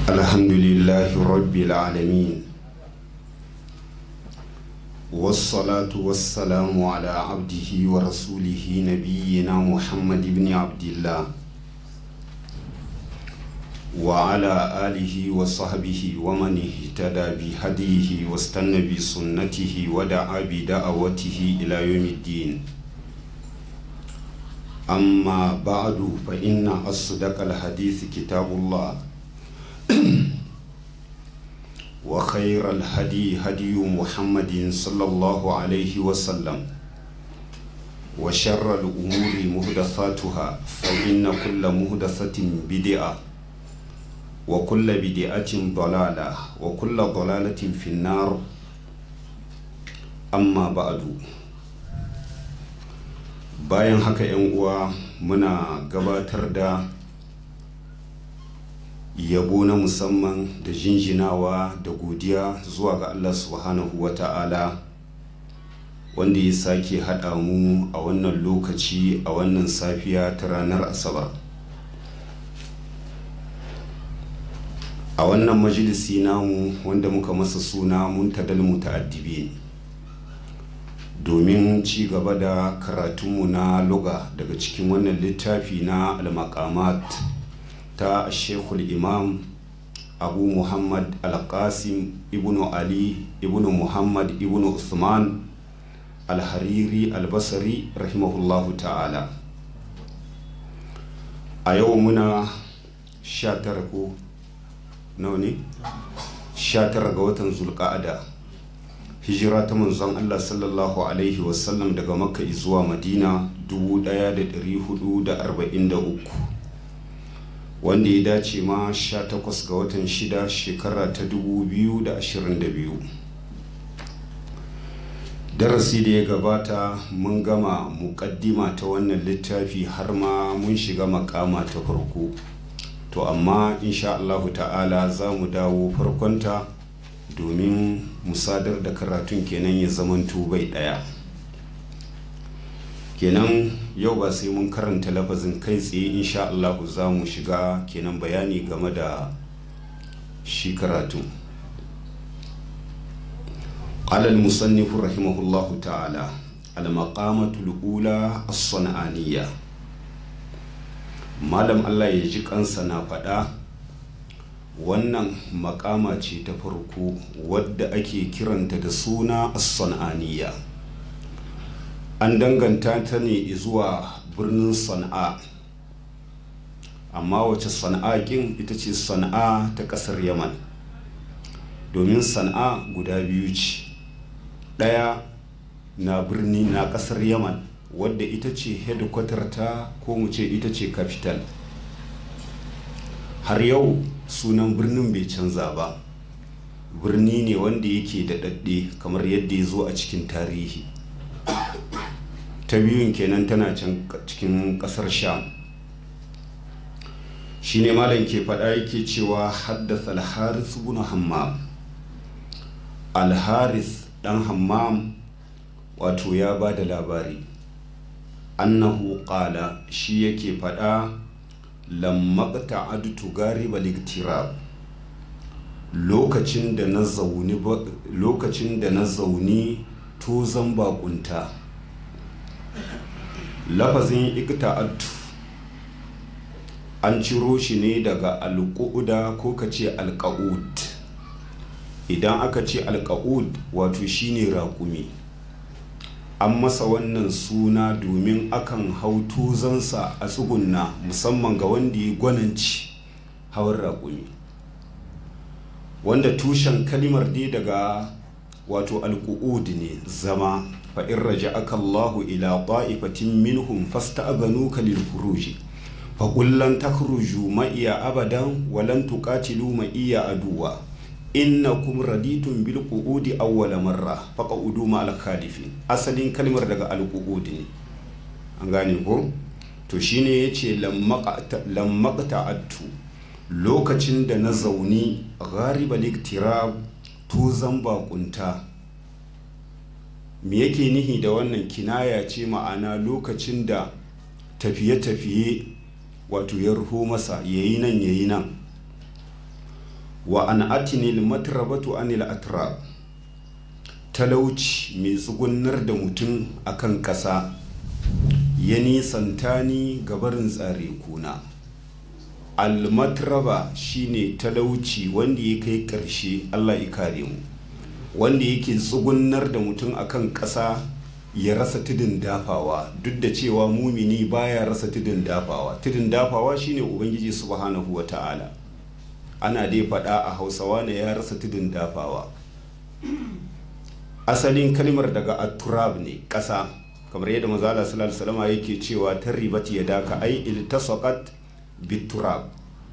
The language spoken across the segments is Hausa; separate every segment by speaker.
Speaker 1: الحمد لله رب العالمين والصلاة والسلام على عبده ورسوله نبينا محمد بن عبد الله وعلى آله وصحبه ومن اهتدى بهديه واستنى بسنته ودعا بدعوته إلى يوم الدين أما بعد فإن أصدق الحديث كتاب الله وخير الهدي هدي محمد صلى الله عليه وسلم وشر الأمور مهدثاتها فإن كل مهدثة بدعة وكل بدعة ضلالة وكل ضلالة في النار أما بعد bayan haka 'yan uwa muna gabatar da yabo na musamman da jinjinawa da godiya zuwa ga Allah subhanahu wa ta'ala wanda ya sake haɗa mu a wannan lokaci a wannan safiya ta ranar asabar a wannan majalisi namu wanda muka masa suna muntadal muta'addibi domin ci gaba da karatunmu na luga daga cikin wannan littafi na al-maqamat ta shekul imam abu muhammad al-qasim ibnu ali ibnu muhammad ibnu usman al-hariri al-basari rahimahullahu ta'ala a yau muna 19 ko nawa ne 19 ga watan zulqa'ada hijira ta manzon Allah sallallahu alaihi wasallam daga makka zuwa madina 1443 wanda ya dace ma 18 ga watan 6 shekara ta 2022 darasi da ya gabata mun gama muƙaddima ta wannan littafi har ma mun shiga makama ta farko to amma insha Allahu ta'ala za mu dawo farkonta domin musadar da karatun kenan ya zamanto bai daya kenan yau ba sai mun karanta lafazin kai tsaye insha Allahu za mu shiga kenan bayani game da shi karatun قال المصنف رحمه الله تعالى المقامة الأولى الصنعانية malam Allah ya ji kansa na faɗa wannan makama ce ta farko wadda ake kiranta da suna as-san'aniya an danganta ta ne zuwa birnin sana'a amma wace sana'a kin ita ce sana'a ta ƙasar yaman domin sana'a guda biyu ce ɗaya na birni na ƙasar yaman wadda ita ce headquarter ta ko mu ce ita ce capital har yau sunan birnin bai canza ba birni ne wanda yake da daɗe kamar yadda ya zo a cikin tarihi ta biyun kenan tana can cikin ƙasar sham shi ne malam ke faɗa yake cewa haddasa alharis bin hammam alharis ɗan hammam wato ya ba da labari annahu qala shi yake faɗa lammaqta adtu gariba liktirab lokacin da na zauni lokacin da na zauni tozan bakunta lafazin ikta'adtu an ciro shi ne daga alƙu'uda ko ka ce alƙa'ud idan aka ce alƙa'ud wato shine raƙumi an masa wannan suna domin akan hau tuzansa a tsugunna musamman ga wanda ya gwananci hawan raƙumi wanda tushen kalimar dai daga wato alƙu'ud ne zama fa'in raja aka Allahu ila ta'ifatin minhum fasta'adhanu ka lil furuji fa kullan takhruju ma iya abadan walan tuqatilu ma iya aduwa innakum raditun bil qu'udi awwala marra faq'udu ma al khalifin asalin kalmar daga al qu'udi ne an gane ko to shine yace lammaqta attu lokacin da na zauni ghariba liktirab to zan bakunta me yake nihi da wannan kinaya ce ma'ana lokacin da tafiye-tafiye wato ya ruho masa yayi nan yayi nan wa an atinil matrabatu anil atrab talauci mai tsugunar da mutum akan ƙasa ya nisanta ni gabarin tsare kuna almatraba shine talauci wanda ya kai ƙarshe allah ya kare mu wanda yake tsugunar da mutum akan ƙasa ya rasa tudun dafawa duk da cewa mumini baya rasa tudun dafawa tudun dafawa shine ubangiji subhanahu wa ta'ala ana dai faɗa a hausawa ne ya rasa tudun dafawa asalin kalmar daga aturab ne ƙasa kamar yadda mazala sallallahu alaihi yake cewa ta ribat ya daka ai iltasaqat biturab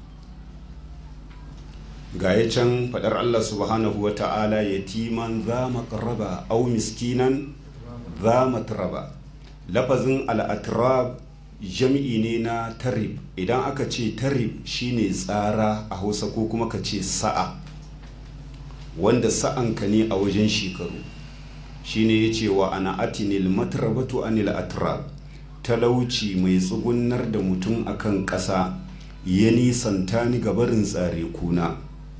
Speaker 1: ga ya can faɗar Allah subhanahu wa ta'ala yatiman za maqraba au miskinan za matraba lafazin al'atrab jam'i ne na tarib idan aka ce tarib shine tsara a hausa ko kuma ka ce sa'a wanda sa'anka ne a wajen shekaru shine ya ce wa ana atinil matrabatu anil atrab talauci mai tsugunar da mutum akan ƙasa ya nisanta ni gabarin tsare kuna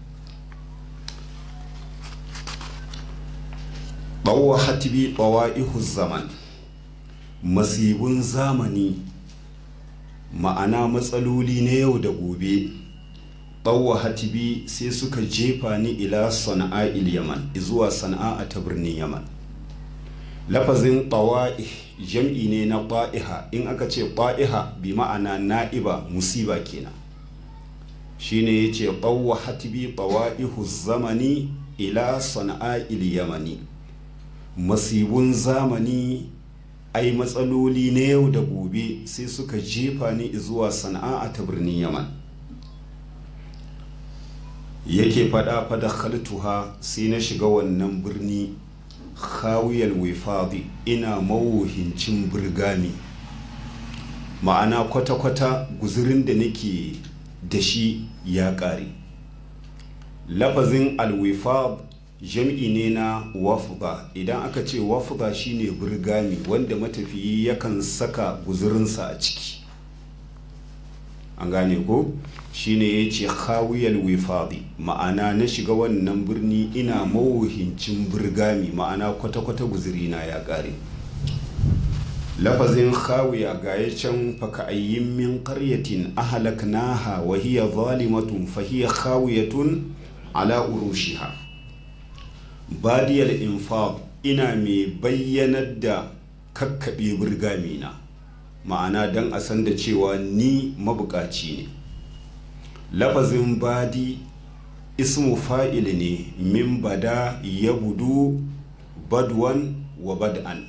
Speaker 1: ɓawa hatibi ɓawa'ihu zaman masibun zamani ma'ana matsaloli na yau da gobe ɓawa hatibi sai suka jefa ni ila sana'a il yaman zuwa sana'a ta birnin yaman lafazin ɓawa'i jam'i ne na ɓa'iha in aka ce ɓa'iha bi ma'ana na'iba musiba kenan shine ya ce ɓawa hatibi ɓawa'ihu zamani ila sana'a il yamani masibun zamani ai matsaloli na yau da gobe sai suka jefa ni zuwa sana'a ta birnin yaman yake fada fada khaltuha sai na shiga wannan birni khawiyal wifadi ina mawuhincin birgami ma'ana kwata-kwata guzurin da nake da shi ya ƙare lafazin alwifad jam'i ne na wafda idan aka ce wafda shine burgami wanda matafiyi yakan saka guzurinsa a ciki an gane ko shine ya ce khawiyal wifadi ma'ana na shiga wannan birni ina mawuhincin burgami ma'ana kwata-kwata guzurina ya ƙare lafazin khawiya ga ya can faka ayyin min qaryatin ahlaknaha wa hiya zalimatun fa hiya khawiyatun ala urushiha badiyar infaq ina mai bayyanar da kakkaɓe burgamina ma'ana don a san da cewa ni mabukaci ne lafazin badi ismu fa'il ne min bada ya budu badwan wa bad'an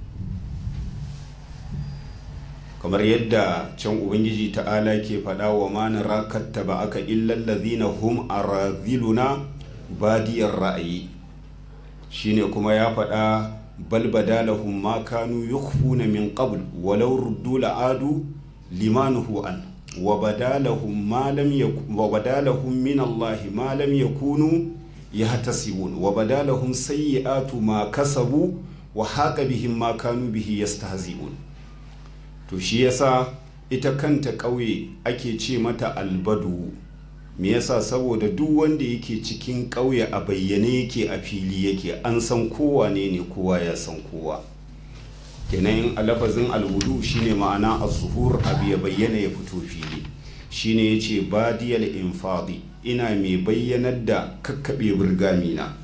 Speaker 1: kamar yadda can ubangiji ta'ala ke faɗa wa mana rakatta ba aka illallazina hum araziluna badiyar ra'ayi shine kuma ya faɗa bal badalahum ma kanu yukhfuna min qabl walau ruddu la'adu limanuhu an wa badalahum ma lam wa badalahum min Allah ma lam yakunu yahtasibun wa badalahum sayyi'atu ma kasabu wa haqa bihim ma kanu bihi yastahzi'un to shi yasa ita kanta ƙauye ake ce mata albadu me yasa saboda duk wanda yake cikin ƙauye a bayyane yake a fili yake an san kowa ne ne kowa ya san kowa kenan a lafazin alwudu shine ma'ana a zuhur abu ya bayyana ya fito fili shine ya ce badiyal infadi ina mai bayyanar da kakkaɓe burgamina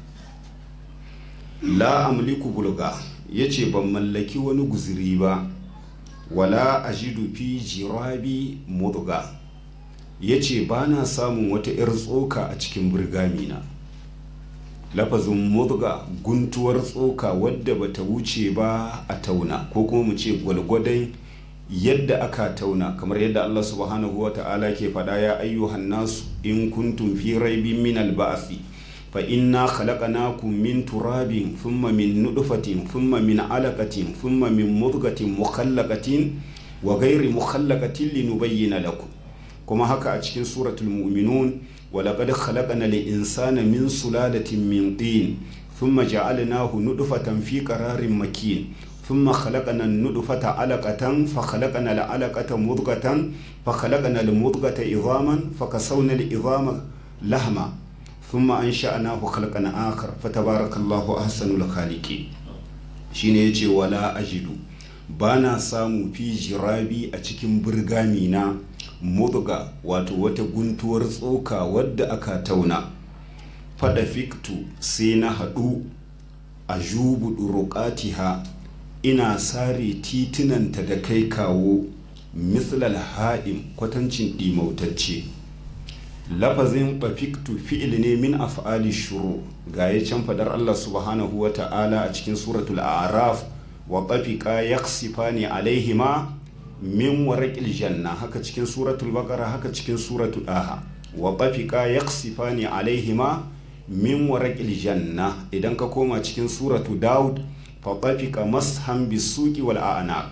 Speaker 1: la amliku bulga ya ce ban mallaki wani guziri ba wala ajidu fi jirabi mudga ya ce ba na samun wata 'yar tsoka a cikin burgamina lafazin mudga guntuwar tsoka wadda bata wuce ba a tauna ko kuma mu ce gwalgwadon yadda aka tauna kamar yadda Allah subhanahu wa ta'ala ke faɗa ya ayyuhan nasu in kuntum fi raibin min alba'asi fa inna khalaqnakum min turabin thumma min nutfatin thumma min alaqatin thumma min mudghatin mukhallaqatin wa ghairi mukhallaqatin linubayyana lakum kuma haka a cikin suratul mu'minun ولقد خلقنا الإنسان من سلالة من طين ثم جعلناه نطفة في قرار مكين ثم خلقنا النطفة علقة فخلقنا العلقة مضغة فخلقنا المضغة عظاما فكسونا العظام لحما thumma ansha'nahu khalqan akhar fatabarakallahu ahsanul khaliqin shine yace wala ajidu bana samu fi jirabi a cikin burgami na mudga wato wata guntuwar tsoka wadda aka tauna fada fiktu sai na haɗu a jubu ɗuruƙatiha ina sare titunanta da kai kawo mislal ha'im kwatancin ɗimautacce lafazin bafiktu fi'il ne min af'ali shuru ga ya can fadar Allah subhanahu wa ta'ala a cikin suratul a'raf wa tafiqa yaksifani alaihima min waraqil janna haka cikin suratul baqara haka cikin suratul aha wa tafiqa yaksifani alaihima min waraqil janna idan ka koma cikin suratu daud fa tafiqa mashan bisuqi wal a'naq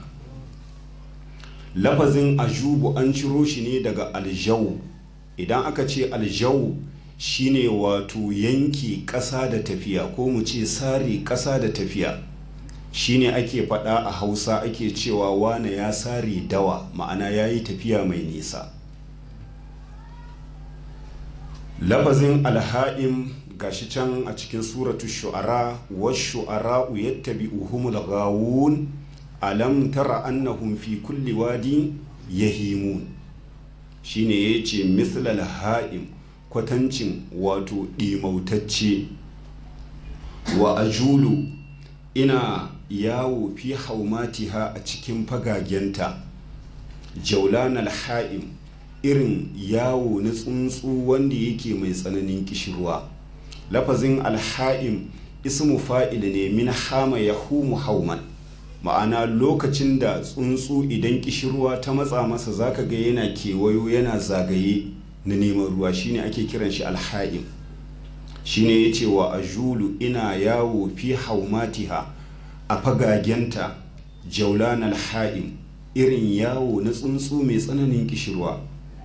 Speaker 1: lafazin ajubu an ciro shi ne daga aljaw idan aka ce aljaw shine wato yanki ƙasa da tafiya ko mu ce sare ƙasa da tafiya shine ake faɗa a hausa ake cewa wane ya sare dawa ma'ana ya yi tafiya mai nisa lafazin alha'im gashi can a cikin suratu shu'ara wa shu'ara yattabi'uhumul ghawun alam tara annahum fi kulli wadi yahimun shine yace mislal ha'im kwatancin wato ɗimautacce wa ajulu ina yawo fi haumatiha a cikin fagagenta jaulan alha'im irin yawo na tsuntsu wanda yake mai tsananin kishirwa lafazin alha'im ismu fa'il ne min hama ya humu hauman ma'ana lokacin da tsuntsu idan kishirwa ta matsa masa zaka ga yana kewayo yana zagaye na neman ruwa shine ake kiran shi alha'im shine ya ce wa ajulu ina yawo fi haumatiha a fagagenta jaulan alha'im irin yawo na tsuntsu mai tsananin kishirwa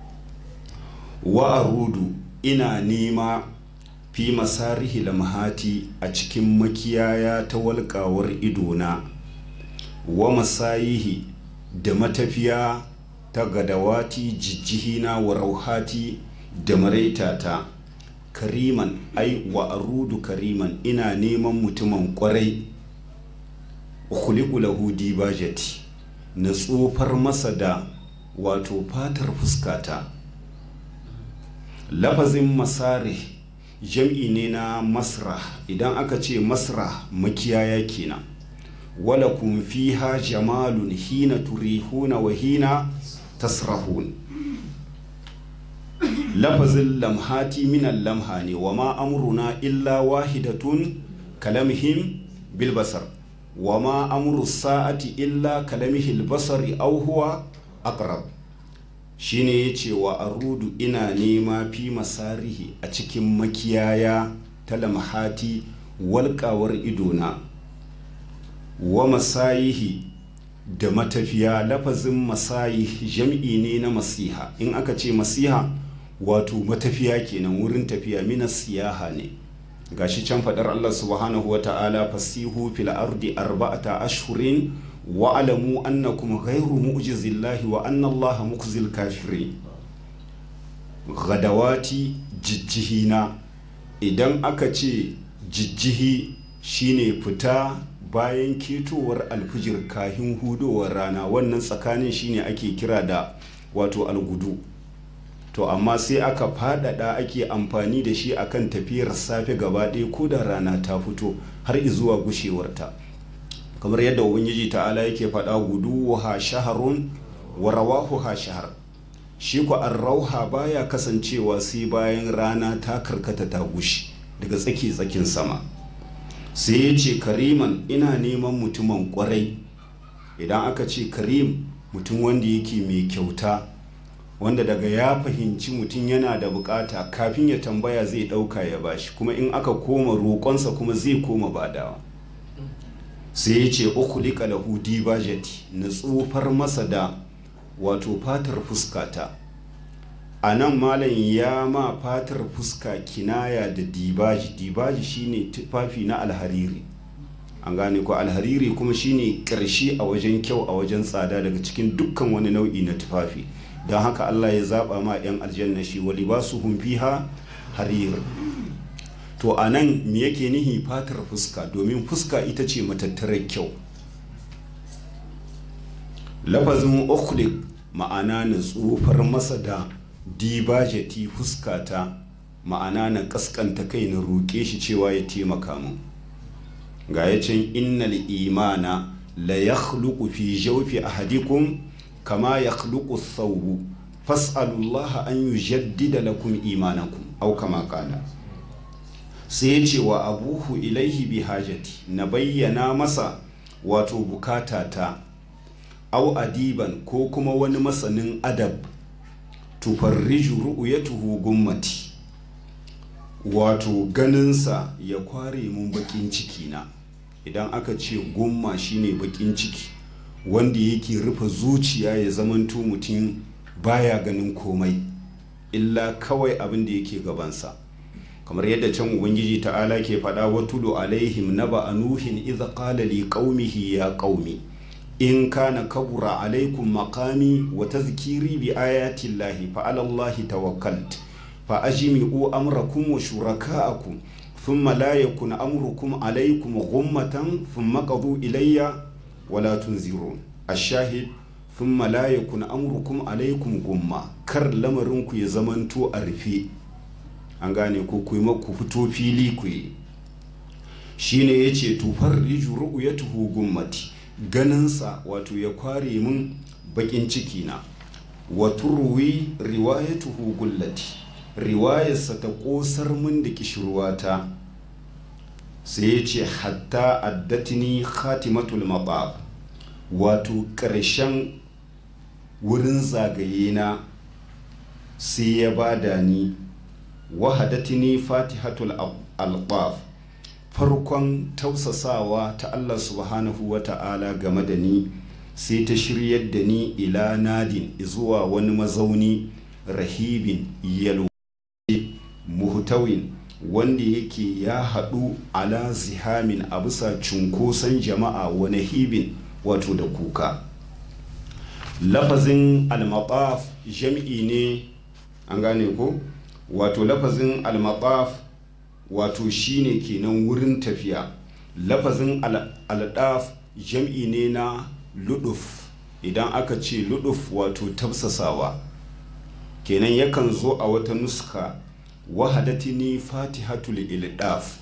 Speaker 1: wa arudu ina nema fi masarihi lamhati a cikin makiyaya ta walƙawar idona wa masayihi da matafiya ta gadawati jijjihina wa rauhati da maraitata kariman ai wa arudu kariman ina neman mutumin kwarai khuliqu lahu dibajati na tsofar masa da wato fatar fuskata lafazin masare jam'i ne na masra idan aka ce masra makiyaya kenan wala kun fiha jamalun hina turihuna wa hina tasrahun lafazin lamhati minan lamha ne wa ma amruna illa wahidatun kalamhim bilbasar wa ma amru sa'ati illa kalamihil basari aw huwa aqrab shine yace wa arudu ina nema fi masarihi a cikin makiyaya ta lamhati walƙawar idona wa masayihi da matafiya lafazin masayi jam'i ne na masiha in aka ce masiha wato matafiya kenan wurin tafiya mina siyaha ne gashi can faɗar Allah subhanahu wa ta'ala fasihu fil ardi arba'ata ashhurin wa alamu annakum ghayru mu'jizillahi wa anna Allah mukhzil kafirin gadawati jijjihina idan aka ce jijjihi shine fita bayan ketowar alfijir kahin hudowar rana wannan tsakanin shine ake kira da wato algudu to amma sai aka fadada ake amfani da shi akan tafiyar safe gaba ɗaya ko da rana ta fito har zuwa gushewarta kamar yadda ubangiji ta'ala yake faɗa gudu ha shaharun wa rawahu ha shahar shi ku an rauha baya kasancewa sai bayan rana ta karkata ta gushi daga tsaki tsakin sama sai ya ce kariman ina neman mutumin kwarai idan aka ce karim mutum wanda yake mai kyauta wanda daga ya fahimci mutum yana da bukata kafin ya tambaya zai dauka ya bashi kuma in aka koma roƙonsa kuma zai koma badawa sai ya ce ukulika lahu dibajati na tsofar masa da wato fatar fuskata a nan malam ya ma fatar fuska kinaya da dibaji dibaji shine tufafi na alhariri an gane ko alhariri kuma shine ƙarshe a wajen kyau a wajen tsada daga cikin dukkan wani nau'i na tufafi don haka Allah ya zaba ma 'yan aljanna shi wa libasuhum fiha harir to a nan me yake nihi fatar fuska domin fuska ita ce matattarar kyau lafazin ukhliq ma'ana na tsufar masa da dibajeti fuskata ma'ana na kaskanta kai na roƙe shi cewa ya taimaka min ga ya can innal imana la yakhluqu fi jawfi ahadikum kama yakhluqu thawbu fas'alullaha an yujaddida lakum imanakum aw kama qala sai ya ce wa abuhu ilaihi bi hajati na bayyana masa wato bukatata au adiban ko kuma wani masanin adab tufarriju ru'yatuhu gummati wato ganinsa ya kware mun bakin ciki na idan aka ce gumma shine bakin ciki wanda yake rufe zuciya ya zamanto mutum baya ganin komai illa kawai abin da yake gabansa kamar yadda can ubangiji ta'ala ke faɗa wa tulu alaihim naba anuhin idza qala li qaumihi ya qaumi in kana kabura alaikum maqami wa tazkiri bi ayati llahi fa ala allahi tawakkalt fa ajmi'u amrakum wa shuraka'akum thumma la yakun amrukum alaikum ghummatan thumma qadu ilayya wa la tunzirun ash-shahid thumma la yakun amrukum alaikum gumma kar lamarinku ya zamanto a rufe an gane ko ku ku fito fili ku yi shine yace tufar riju ru'yatuhu gummati ganinsa wato ya kware min bakin ciki na wa turwi riwayatuhu gullati riwayarsa ta kosar min da kishirwata sai ya ce hatta addatini khatimatul mabab wato ƙarshen wurin zagaye na sai ya bada ni wahadatini fatihatul alqaf farkon tausasawa ta Allah subhanahu wa ta'ala game da ni sai ta shiryar da ni ila nadin zuwa wani mazauni rahibin yalwa muhtawin wanda yake ya haɗu ala zihamin a bisa cunkoson jama'a wani hibin wato da kuka lafazin almataf jam'i ne an gane ko wato lafazin almataf wato shine kenan wurin tafiya lafazin al'adaf jam'i ne na luduf idan aka ce luduf wato tafsasawa kenan yakan zo a wata nuska wahadatini fatihatul ildaf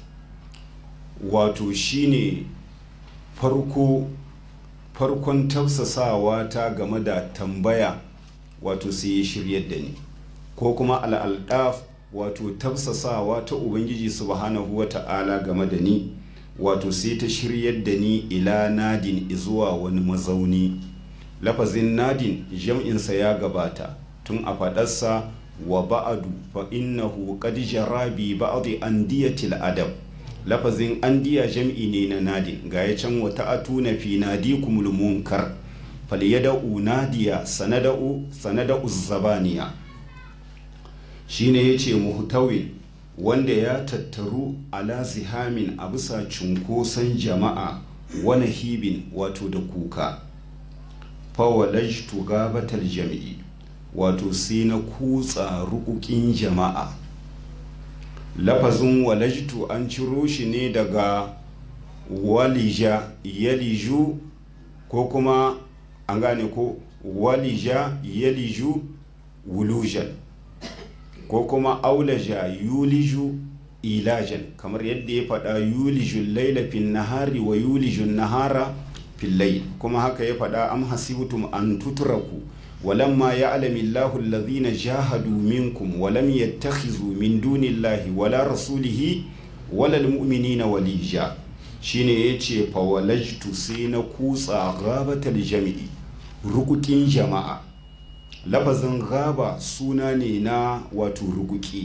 Speaker 1: wato shine farko farkon tafsasawa ta game da tambaya wato sai ya shiryar da ni ko kuma al'aldaf wato tafsasawa ta ubangiji subhanahu wa ta'ala game da ni wato sai ta shiryar da ni ila nadin zuwa wani mazauni lafazin nadin jam'insa ya gabata tun a faɗarsa wa ba'adu fa innahu qad jara bi ba'd andiyatil adab lafazin andiya jam'i ne na nadin ga ya can wata atuna fi nadikumul munkar falyada'u nadiya sanada'u sanada'u zabaniya shine yace muhtawin wanda ya tattaru ala zihamin a bisa cunkoson jama'a wani hibin wato da kuka fawalajtu gabatal jami'i wato sai na kutsa rukukin jama'a lafazin walajtu an ciro shi ne daga walija yaliju ko kuma an gane ko walija yaliju wulujan ko kuma aulaja yuliju ilajan kamar yadda ya faɗa yulijun laila fin nahari wa yulijun nahara fil layl kuma haka ya faɗa am hasibtum an tutraku ولما يعلم الله الذين جاهدوا منكم ولم يتخذوا من دون الله ولا رسوله ولا المؤمنين وليجا shine ya ce fawalajtu sai na kutsa gabatar jami'i rukukin jama'a lafazin gaba suna ne na wato rukuki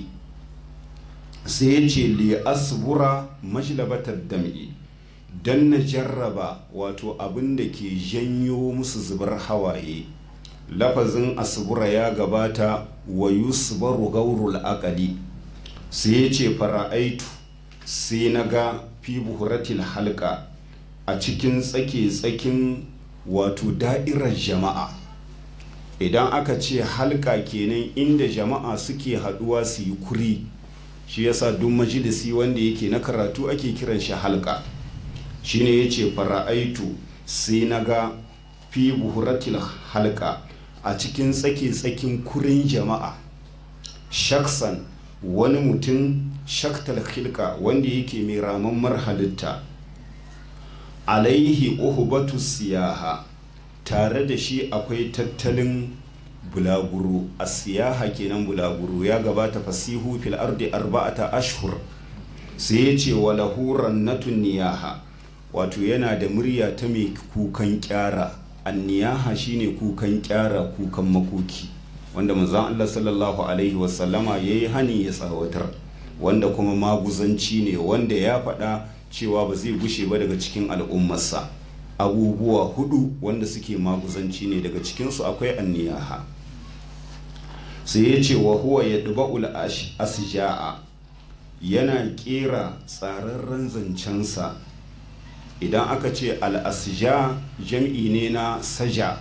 Speaker 1: sai ya ce li asbura majlabatar dam'i don na jarraba wato abin da ke janyo musu zubar hawaye lafazin asbura ya gabata wa yusbaru gaurul aqali sai ya ce fara'aitu sai na ga fi buhuratil halka a cikin tsake-tsakin wato da'irar jama'a idan aka ce halka kenan inda jama'a suke haduwa su yi kuri shi yasa duk majalisi wanda yake na karatu ake kiran shi halka shine yace fara'aitu sai naga fi buhuratil halka a cikin tsake tsakin kurin jama'a shaksan wani mutum shaktal khilka wanda yake mai ramammar halitta alaihi uhubatu siyaha tare da shi akwai tattalin bulaguro a siyaha kenan bulaguro ya gabata fasihu fil ardi arba'ata ashhur sai ya ce wa lahuran natun niyaha wato yana da murya ta mai kukan kyara anniyaha shine kukan kyara kukan makoki wanda manzon Allah sallallahu alaihi wasallama yayi hani ya tsawatar wanda kuma maguzanci ne wanda ya faɗa cewa ba zai gushe ba daga cikin al'ummarsa abubuwa hudu wanda suke maguzanci ne daga cikinsu akwai anniyaha sai ya ce wa huwa ya ɗuba'ul asja'a yana ƙera tsararren zancensa idan aka ce al'asja jam'i ne na saja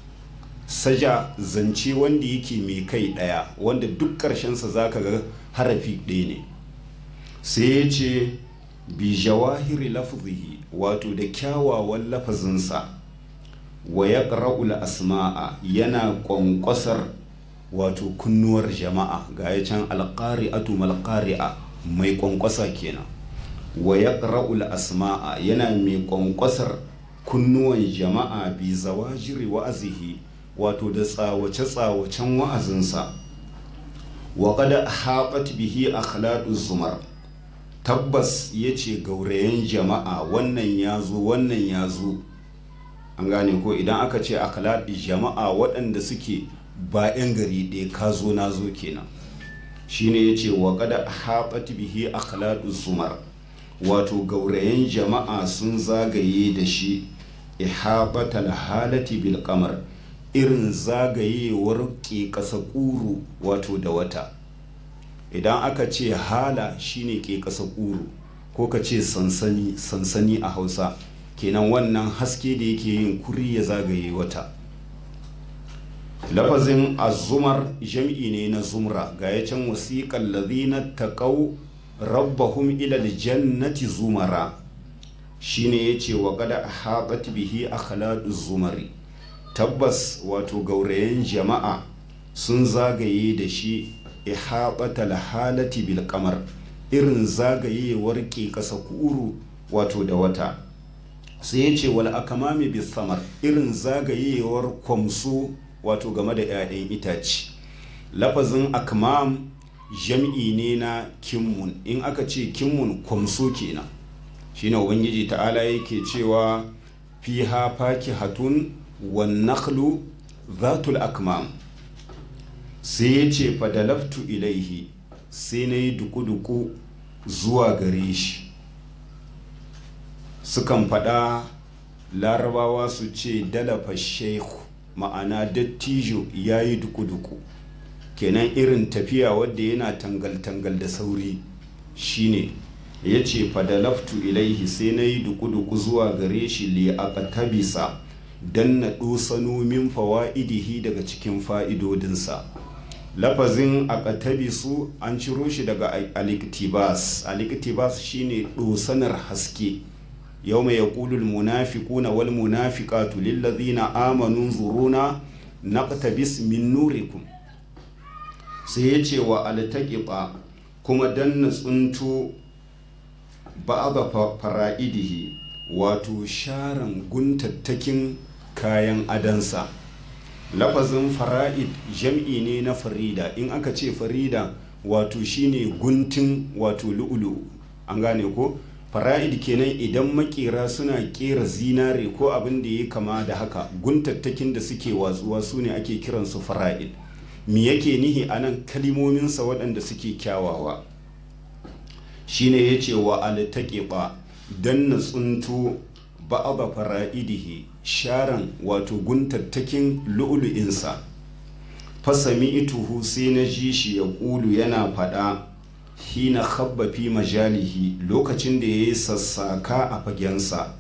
Speaker 1: saja zance wanda yake mai kai ɗaya wanda duk ƙarshensa za ka ga harafi ɗaya ne sai ya ce bi jawahiri lafzihi wato da kyawawan lafazinsa wa ya asma'a yana ƙwanƙwasar wato kunnuwar jama'a ga ya can alƙari'atu malƙari'a mai ƙwanƙwasa kenan wa ya asma'a yana mai ƙwanƙwasar kunnuwan jama'a bi zawajiri wa'azihi wato da tsawace-tsawacen wa'azinsa wa kada haɓat bihi akhlaqu zumar tabbas ya ce gaurayen jama'a wannan ya zo wannan ya zo an gane ko idan aka ce akhlaq jama'a waɗanda suke ba 'yan gari ɗaya ka zo na zo kenan shine ya ce wa kada haɓat bihi akhlaqu zumar wato gaurayen jama'a sun zagaye da shi ihabatal halati bil qamar irin zagayewar ke ƙasa ƙuru wato da wata idan aka ce hala shine ke ƙasa ƙuru ko ka ce sansani sansani a hausa kenan wannan haske da yake yin kuri ya zagaye wata lafazin azumar jam'i ne na zumra ga ya can wasiƙar lazina taƙau rabbahum ilal jannati zumara shine ya ce wa kada haɓat bihi akhladu zumari tabbas wato gaurayen jama'a sun zagaye da shi ihabatal halati bil kamar irin zagayewar ke kasa kuru wato da wata sai ya ce wal akamami bis samar irin zagayewar kwamso wato game da 'ya'yan itace lafazin akmam jam'i ne na kimmun in aka ce kimmun kwamso kenan shine ubangiji ta'ala yake cewa fiha fakihatun wan nakhlu zatul akmam sai ya ce fadalaftu ilaihi sai na yi duku-duku zuwa gare shi sukan faɗa larabawa su ce dalafa shehu ma'ana dattijo ya yi duku-duku kenan irin tafiya wadda yana tangal-tangal da sauri shine ya ce fadalaftu ilaihi sai na yi duku-duku zuwa gare shi li aqtabisa dan na ɗosano min fawa'idihi daga cikin fa'idodinsa lafazin aqtabisu an ciro shi daga aliktibas aliktibas shine ɗosanar haske yau mai yaƙulul munafiquna wal munafiqatu lillazina amanu zuruna naqtabis min nurikum sai ya ce wa altaqiba kuma danna tsunto ba'aba fara'idihi wato sharan guntattakin kayan adansa lafazin fara'id jam'i ne na farida in aka ce farida wato shine guntun wato lu'ulu an gane ko fara'id kenan idan makera suna kera zinare ko abin da ya kama da haka guntattakin da suke watsuwa su ne ake kiransu fara'id me yake nihi anan kalimominsa waɗanda suke kyawawa shine ya ce wa altaqiba dan na tsunto ba'aba fara'idihi sharan wato guntattakin lu'ulu'insa fasami ituhu sai na ji shi ya ƙulu yana faɗa hina habba fi majalihi lokacin da ya yi sassaka a fagensa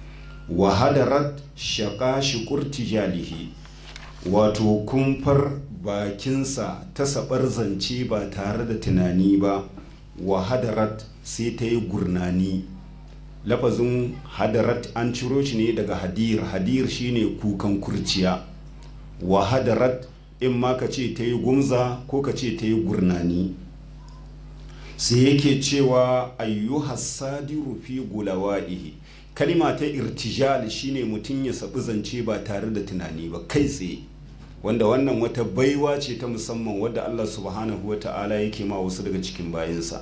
Speaker 1: wa hadarat shaƙa shiƙur tijalihi wato kumfar bakinsa ta sabar zance ba tare da tunani ba wa hadarat sai ta yi gurnani lafazin hadarat an ciro shi ne daga hadir hadir shine kukan kurciya wa hadarat in ma ka ce ta yi gumza ko ka ce ta yi gurnani sai yake cewa ayyuhas sadiru fi gulawa'ihi kalima ta irtijal shine mutum ya sabi zance ba tare da tunani ba kai tsaye wanda wannan wata baiwa ce ta musamman wadda Allah subhanahu wa ta'ala yake ma wasu daga cikin bayansa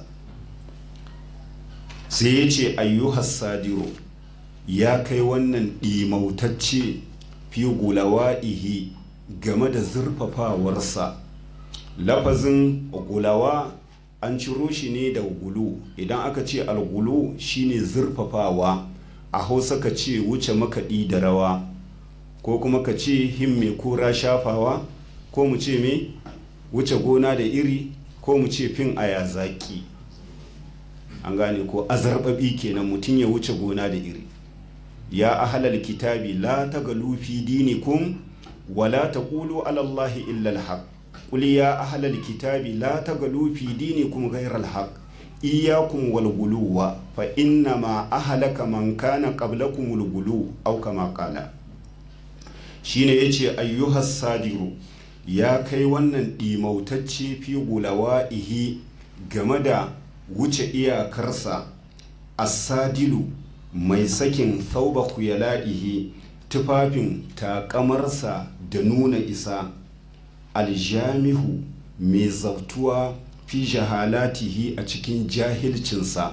Speaker 1: sai ya ce ayyuhas sadiru ya kai wannan ɗimautacce fi gulawa'ihi game da zurfafawarsa lafazin gulawa an ciro shi ne da gulu idan aka ce algulu shine zurfafawa a hausa ka ce wuce makaɗi da rawa ko kuma ka ce himme kura shafawa ko mu ce me wuce gona da iri ko mu ce fin aya zaki an gane ko azarbabi kenan mutum ya wuce gona da iri ya ahalal kitabi la tagalu fi dinikum wala taqulu ala allahi illa alhaq qul ya ahalal kitabi la tagalu fi dinikum ghayra alhaq iyyakum wal guluwa fa inna ma ahlaka man kana qablakum al gulu aw kama qala shine yace ayyuhas sadiru ya kai wannan ɗimautacce fi gulawa'ihi game da wuce iyakarsa asadilu mai sakin thauba kuyala'ihi tufafin takamarsa da nuna isa aljamihu mai zautuwa fi jahalatihi a cikin jahilcinsa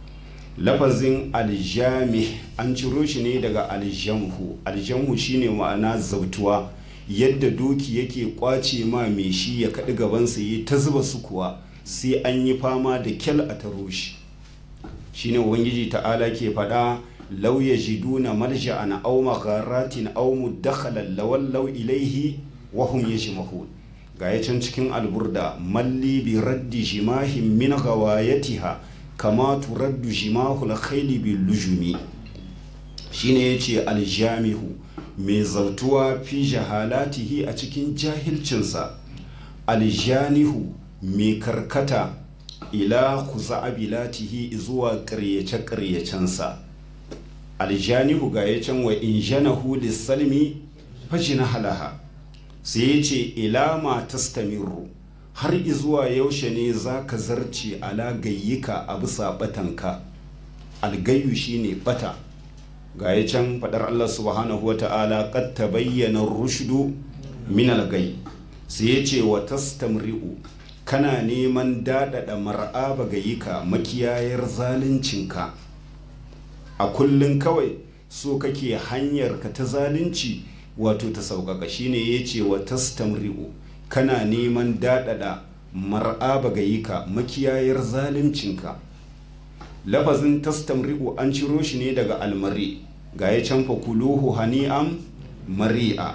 Speaker 1: lafazin aljami an ciro shi ne daga aljamhu aljamhu shine ma'ana zautuwa yadda doki yake kwace ma mai shi ya kaɗi gabansa yi ta zuba su kuwa sai an yi fama da kyal a taro shi shine ubangiji ta'ala ke faɗa law yajiduna malja'an aw magharatin aw mudakhalan lawallaw ilaihi wa hum yajmahun ga ya can cikin alburda malli bi raddi jimahin min ghawayatiha kama turaddu jimahul khayli bil lujumi shine yace aljamihu mai zautuwa fi jahalatihi a cikin jahilcinsa aljanihu mai karkata ila kuza'abilatihi zuwa ƙaryace-ƙaryacensa aljanihu ga ya can wa in janahu lissalmi fajina halaha sai ya ce ila ma tastamiru har izuwa yaushe ne za ka zarce ala gayyika a bisa batanka algayu shine bata ga ya can faɗar Allah subhanahu wa ta'ala qad tabayyana rushdu min algay sai ya ce wa tastamri'u kana neman daɗaɗa mar'aba gayyika makiyayar zaluncinka a kullum kawai so kake hanyar ka ta zalunci wato ta sauƙaƙa shine ya ce wa tastamri'u kana neman daɗaɗa mar'aba gayika makiyayar zaluncinka lafazin tastamri'u an ciro shi ne daga almari ga ya canfa kuluhu hani'am mari'a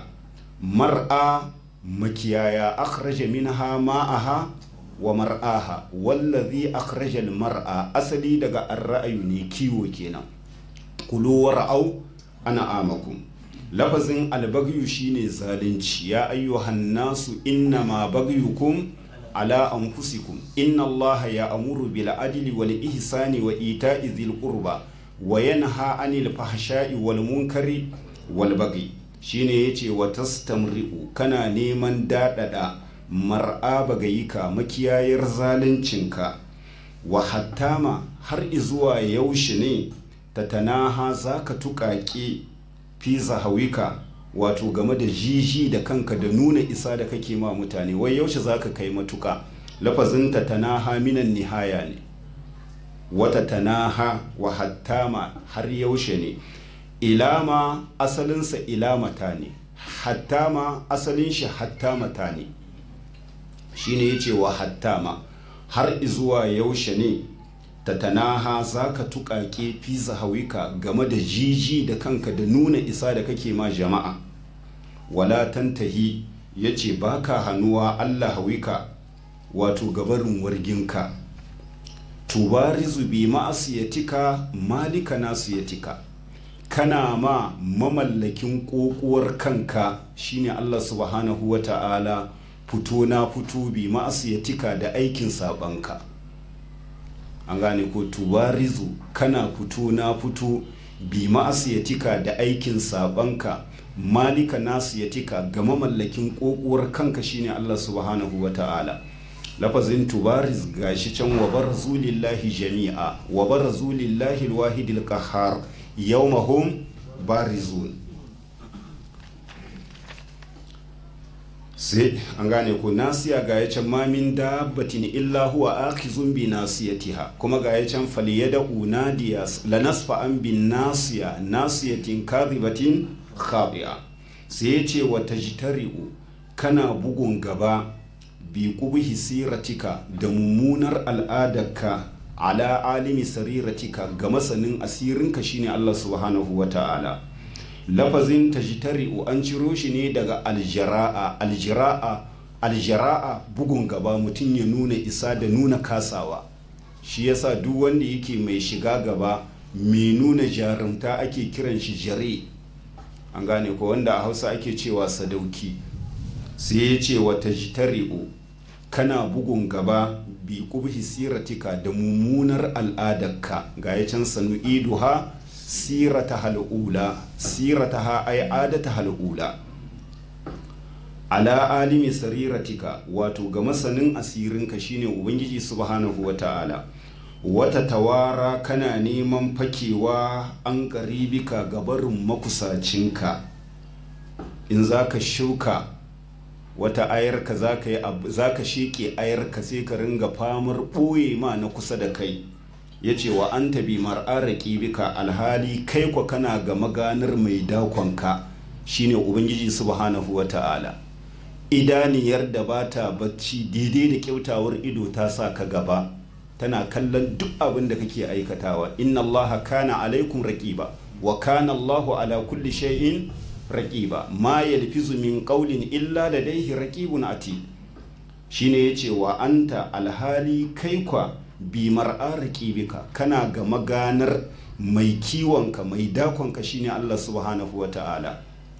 Speaker 1: mar'a makiyaya akhraja minha ma'aha wa mar'aha wallazi akhraja mar'a asali daga ar-ra'ayu ne kiwo kenan kulu wara'au ana amakum lafazin albagyu shine zalunci ya ayyuhan nasu innama bagyukum ala anfusikum inna allaha ya amuru bil adli wal ihsani wa ita'i dhil qurba wa yanha anil fahsha'i wal munkari wal bagyi shine yace wa tastamri'u kana neman dadada mar'a bagayika makiyayar zaluncinka wa hattama har izuwa yaushe ne tatanaha zaka tuƙaƙe fi zahawika wato game da jiji da kanka da nuna isa da kake ma mutane wai yaushe zaka kai matuka lafazin ta tanaha minan nihaya ne wata tanaha wa hattama har yaushe ne ilama asalinsa ilamata ne hattama asalin shi hattamata ne shine yace wa hattama har izuwa yaushe ne tatanaha za ka tuƙaƙe fi zahawika game da jiji da kanka da nuna isa da kake ma jama'a wala tantahi ya ce ba ka hannuwa allah hawika wato gabarin warginka tubarizu bi ma'asiyatika malika nasiyatika kana ma mamallakin ƙoƙuwar kanka shine allah subhanahu wa ta'ala fito na fito bi ma'asiyatika da aikin sabanka an gane ko tubarizu kana fito na fito bi ma'asiyatika da aikin sabanka malika nasiyatika ga mamallakin kokuwar kanka shine Allah subhanahu wa ta'ala lafazin tubariz gashi can wa barzu lillahi jami'a wa barzu lillahi alwahidil qahhar yawmahum barizun sai an gane ko nasiya ga ya can mamin dabbatin illa huwa akhizun bi nasiyatiha kuma ga ya can faliyada unadiya lanasfa an bin nasiya nasiyatin kadhibatin khabi'a sai ya ce wa tajtari'u kana bugun gaba bi qubhi siratika da mummunar al'adarka ala alimi sariratika ga masanin asirinka shine Allah subhanahu wa ta'ala lafazin tajtari'u an ciro shi ne daga aljara'a aljara'a aljara'a bugun gaba mutum ya nuna isa da nuna kasawa shi yasa duk wanda yake mai shiga gaba mai nuna jarumta ake kiran shi jare an gane ko wanda a hausa ake cewa sadauki sai ya ce wa tajtari'u kana bugun gaba bi kubhi siratika da mummunar al'adarka ga ya can sanu iduha sirata hal'ula sirata ha ai adata hal'ula ala alimi sariratika wato ga masanin asirinka shine ubangiji subhanahu wa ta'ala wata tawara kana neman fakewa an karibika gabarin makusacinka in za ka shuka wata ayarka za ka yi za ka sheke ayarka sai ka ringa famar ɓoye ma na kusa da kai ya ce wa an tabi mar'araki bika alhali kai kwa kana ga maganar mai dakonka shine ubangiji subhanahu wa ta'ala idaniyar da ba ta bacci daidai da kyautawar ido ta sa ka gaba tana kallon duk abin da kake aikatawa inna allaha kana alaikum raqiba wa kana allahu ala kulli shay'in raqiba ma yalfizu min qawlin illa ladayhi raqibun ati shine yace wa anta alhali kai kwa bi mar'a raqibika kana ga maganar mai kiwonka mai dakonka shine Allah subhanahu wa ta'ala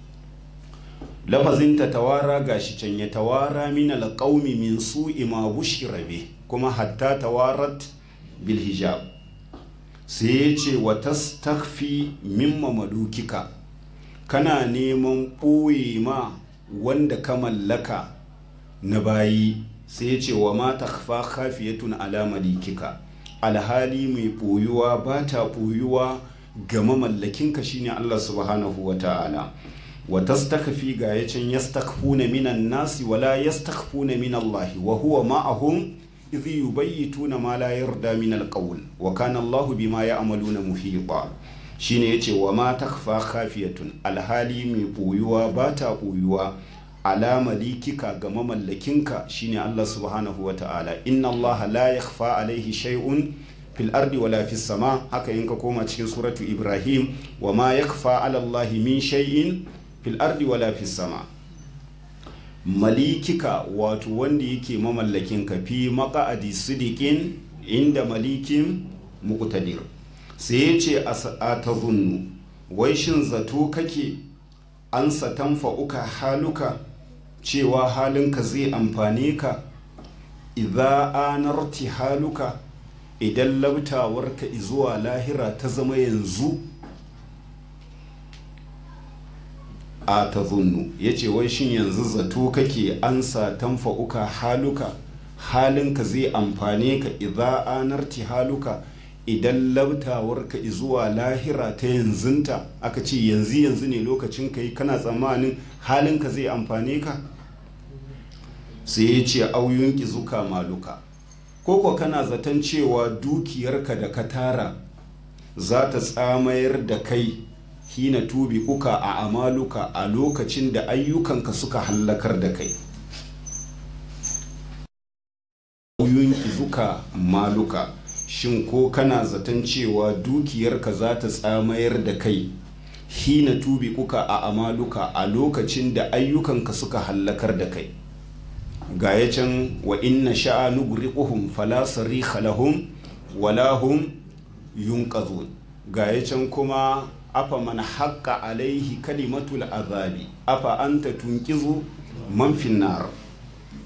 Speaker 1: lafazin ta tawara gashi can ya tawara min alqaumi min su'i ma bushira bi kuma hatta tawarat bil hijab sai ya ce wa tastakhfi mimma madukika kana neman ɓoye ma wanda ka mallaka na bayi sai ya ce wa ma takhfa khafiyatun ala malikika alhali mai ɓoyuwa ba ta ɓoyuwa ga mamallakinka shine Allah subhanahu wa ta'ala wa tastakfi ga ya can yastakfuna minan nasi wala yastakfuna min Allah wa huwa ma'ahum idh yubayyituna ma la yarda min alqawl wa kana Allahu bima ya'maluna muhita shine yace wa ma takfa khafiyatun alhali mai boyuwa ba ta boyuwa ala malikika ga mamallakinka shine Allah subhanahu wa ta'ala inna Allah la yakhfa alaihi shay'un fil ardi wala fis sama haka in ka koma cikin suratu ibrahim wa ma yakfa ala Allah min shay'in fil ardi wala fis sama malikika wato wanda yake mamallakin ka fi maka'adi sidikin inda malikin muqtadir sai ya ce a ta zunnu wai shin zato kake an satan fa'uka haluka cewa halinka zai amfane ka idza anarti haluka idan labtawarka zuwa lahira ta zama yanzu a ta zunnu ya ce wai shin yanzu zato kake ansa tanfa'uka haluka halinka zai amfane ka idza anarti haluka idan labtawarka zuwa lahira ta yanzunta aka ce yanzu yanzu ne lokacin ka yi kana tsammanin halinka zai amfane ka sai ya ce auyun zuka maluka koko kana zaton cewa dukiyarka da ka tara za ta tsamayar da kai hina tubi uka a amaluka a lokacin da ayyukanka suka hallakar da kai auyun zuka maluka shin ko kana zaton cewa dukiyarka za ta tsamayar da kai hina tubi uka a amaluka a lokacin da ayyukanka suka hallakar da kai ga ya can wa inna sha'a nugriquhum fala sarikha lahum wala hum yunqazun ga ya can kuma afa man haqqa alaihi kalimatul azabi afa anta tunqizu man finnar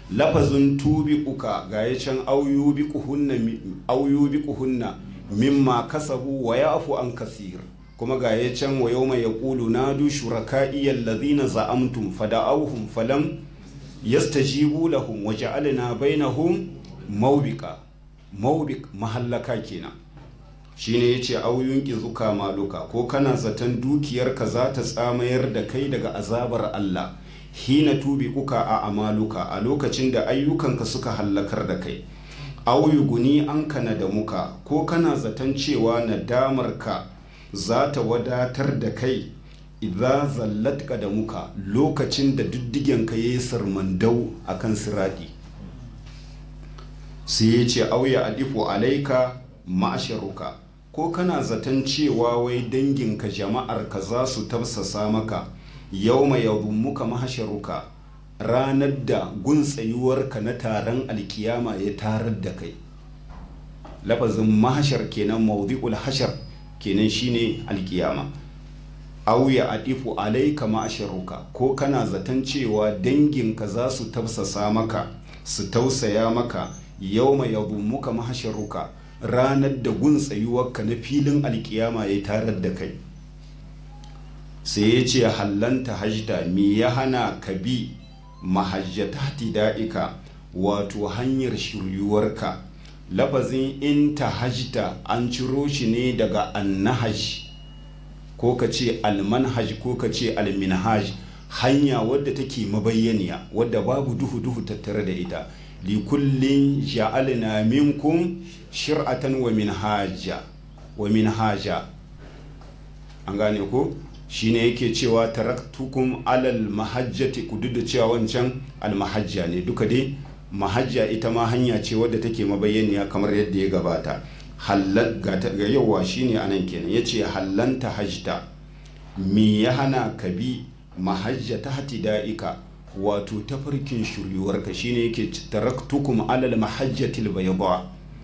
Speaker 1: lafazin tubi uka ga ya can auyubi kuhunna mimma kasabu wa yafu an kasir kuma ga ya can wa yau mai yaƙulu na du shuraka'iyyar lazina za'amtum fada'auhum falam yastajibu lahum wa ja'alna bainahum mawbika mawbik mahallaka kenan shine yace auyun zuka maluka ko kana zaton dukiyarka za ta tsamayar da kai daga azabar Allah hina tubi kuka a amaluka a lokacin da ayyukanka suka hallakar da kai auyu guni an kana da muka ko kana zaton cewa nadamarka za ta wadatar da kai idza zallatka da muka lokacin da diddigenka ya yi sarmandau a kan siradi sai ya ce auya alifu alaika ma'asharuka ko kana zaton cewa wai danginka jama'arka za su tafsasa maka yau mai muka mahasharuka ranar da guntsayuwarka na taron alkiyama ya tarar da kai lafazin mahashar kenan maudi'ul hashar kenan shine alkiyama auya adifu alaika ma'asharuka ko kana zaton cewa danginka za su tafsasa maka su tausaya maka yau mai muka mahasharuka ranar da guntsayuwarka na filin alkiyama ya tarar da kai sai ya ce hallanta hajjta me ya hana ka bi mahajjata da'ika wato hanyar shiryuwarka lafazin in ta hajjta an ciro shi ne daga annahaj ko ka ce almanhaj ko ka ce alminhaj hanya wadda take mabayyaniya wadda babu duhu-duhu tattare da ita likullin ja'alna minkum shir'atan wa minhaja wa minhaja an gane ko shine yake cewa taraktukum alal mahajjati ku duk da cewa wancan almahajja ne duka dai mahajja ita ma hanya ce wadda take mabayyaniya kamar yadda ya gabata halal ga yawa shine anan kenan yace hallanta hajta me ya hana ka bi mahajja ta da'ika wato tafarkin shiryuwarka shine yake taraktukum alal mahajjatil bayda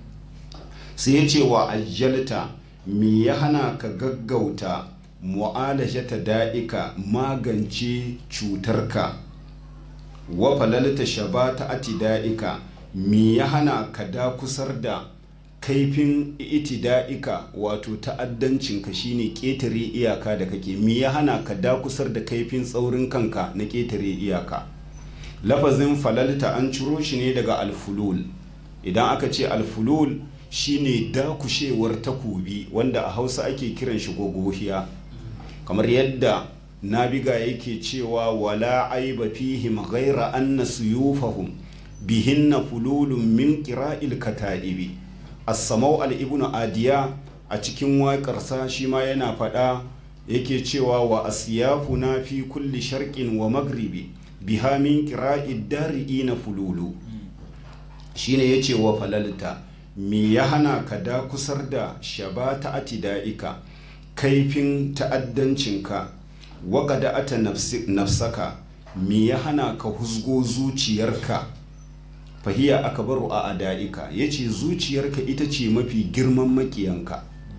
Speaker 1: sai yace wa ajjalta me ya hana ka gaggauta mu'alajata da'ika magance cutarka wa falalta shabata atida'ika me ya hana ka dakusar da kaifin itida'ika wato ta'addancinka shine ƙetare iyaka da kake me ya hana ka dakusar da kaifin tsaurin kanka na ƙetare iyaka lafazin falalta an ciro shi ne daga alfulul idan aka ce alfulul shine dakushewar takobi wanda a hausa ake kiran shi gogohiya kamar yadda nabiga yake cewa wala aiba fihim ghaira anna suyufahum bihinna fululun min qira'il kata'ibi as-samau al-ibn adiya a cikin waƙarsa shi ma yana faɗa yake cewa wa asyafuna fi kulli sharqin wa maghribi biha min qira'id dari'ina fululu shine yace wa falalta me ya hana ka da kusar da shabata atida'ika kaifin ta'addancinka waƙada ata nafsaka me ya hana ka husgo zuciyarka fahiya aka baro a ada'ika ya ce zuciyarka ita ce mafi girman makiyanka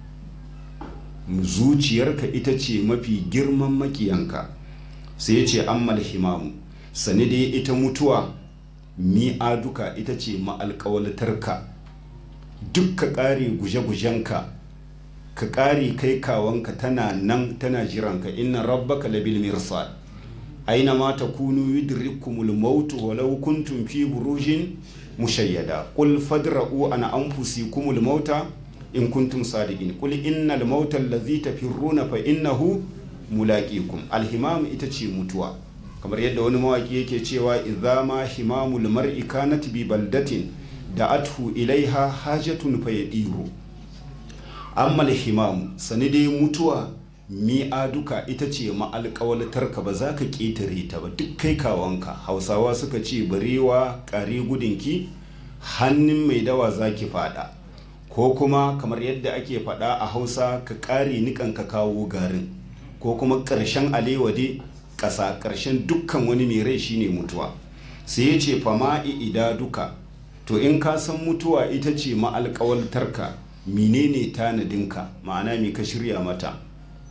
Speaker 1: zuciyarka ita ce mafi girman makiyanka sai ya ce ammal himamu sani dai ita mutuwa mi'aduka ita ce ma'alƙawalatarka dukka ƙare guje-gujenka ka ƙari kai kawanka tana nan tana jiranka inna rabbaka labil mirsad aina ma takunu yudrikumul maut walau kuntum fi burujin mushayyada qul fadra'u an anfusikumul mauta in kuntum sadiqin qul innal mauta allazi tafirruna fa innahu mulaqikum alhimam ita ce mutuwa kamar yadda wani mawaki yake cewa idza ma himamul mar'i kanat bi baldatin da'athu ilaiha hajatun fayadiru ammal himamu sani dai mutuwa mi'aduka ita ce ma'alƙawalatarka ba za ka ƙetare ta ba duk kai kawanka hausawa suka ce barewa ƙare gudunki hannun mai dawa za ki fada ko kuma kamar yadda ake fada a hausa ka ƙare nikan ka kawo garin ko kuma ƙarshen alewade ƙasa ƙarshen dukkan wani mai rai shine mutuwa sai ya ce fama'i ida duka to in ka san mutuwa ita ce ma'alƙawaltarka menene tanadinka ma'ana me ka shirya mata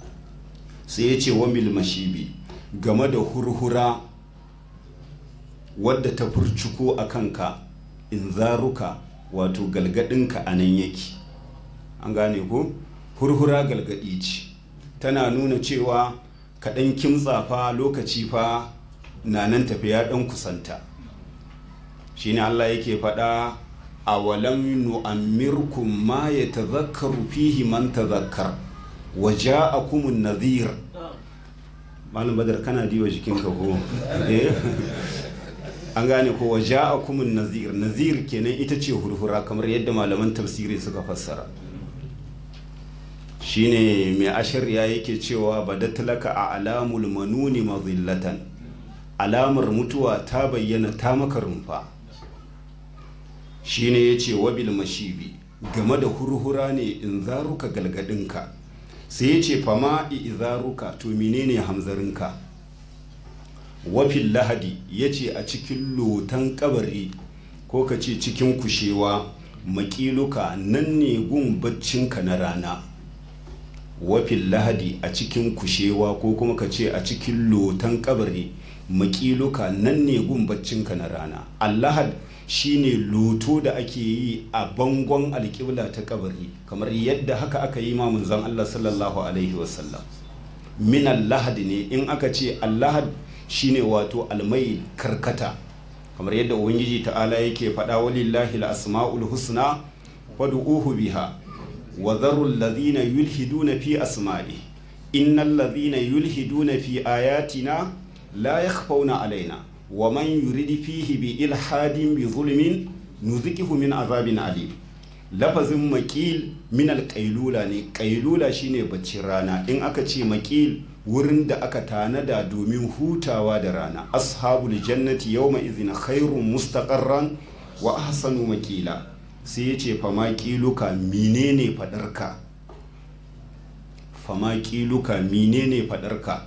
Speaker 1: sai ya ce wa mil mashibi game da hurhura wadda ta furcuko a kanka in zaruka wato galgadinka a nan yake an gane ko hurhura galgadi ce tana nuna cewa kaɗan kimtsa fa lokaci fa na nan tafiya ɗan kusanta shine Allah yake faɗa a walam nu'ammirkum ma ya tazakkaru fihi man tazakkar wa ja'akumun nadhir malam badar kana diwa jikinka ko an gane ko wa ja'akumun nadhir nadhir kenan ita ce hurhura kamar yadda malaman tafsiri suka fassara shine mai ashirya yake cewa badatlaka a alamul manuni mazillatan alamar mutuwa ta bayyana ta maka rumfa shine ya ce wabil mashibi game da hurhura ne in zaruka galgadinka sai ya ce fama izaruka to menene hamzarinka wafin lahadi ya ce a cikin lotan kabari ko ka ce cikin kushewa makiluka nan ne gun baccinka na rana wafin lahadi a cikin kushewa ko kuma ka ce a cikin lotan kabari makiluka nan ne gun baccinka na rana allahad shine loto da ake yi a bangon alƙibla ta kabari kamar yadda haka aka yi ma manzon Allah sallallahu alaihi wasallam min allahad ne in aka ce allahad shine wato almai karkata kamar yadda ubangiji ta'ala yake faɗa walillahi al-asma'ul husna fad'uhu biha wa dharu alladhina yulhiduna fi asma'i innal ladhina yulhiduna fi ayatina la yakhfawna alaina wa man yuridi fihi bi ilhadin bi zulmin nuzikihu min azabin alim lafazin makil min alƙailula ne ƙailula shine baccin rana in aka ce makil wurin da aka tanada domin hutawa da rana ashabul jannati yawma izina khairun mustaqarran wa ahsanu makila sai yace fama kiluka menene fadarka fama kiluka menene fadarka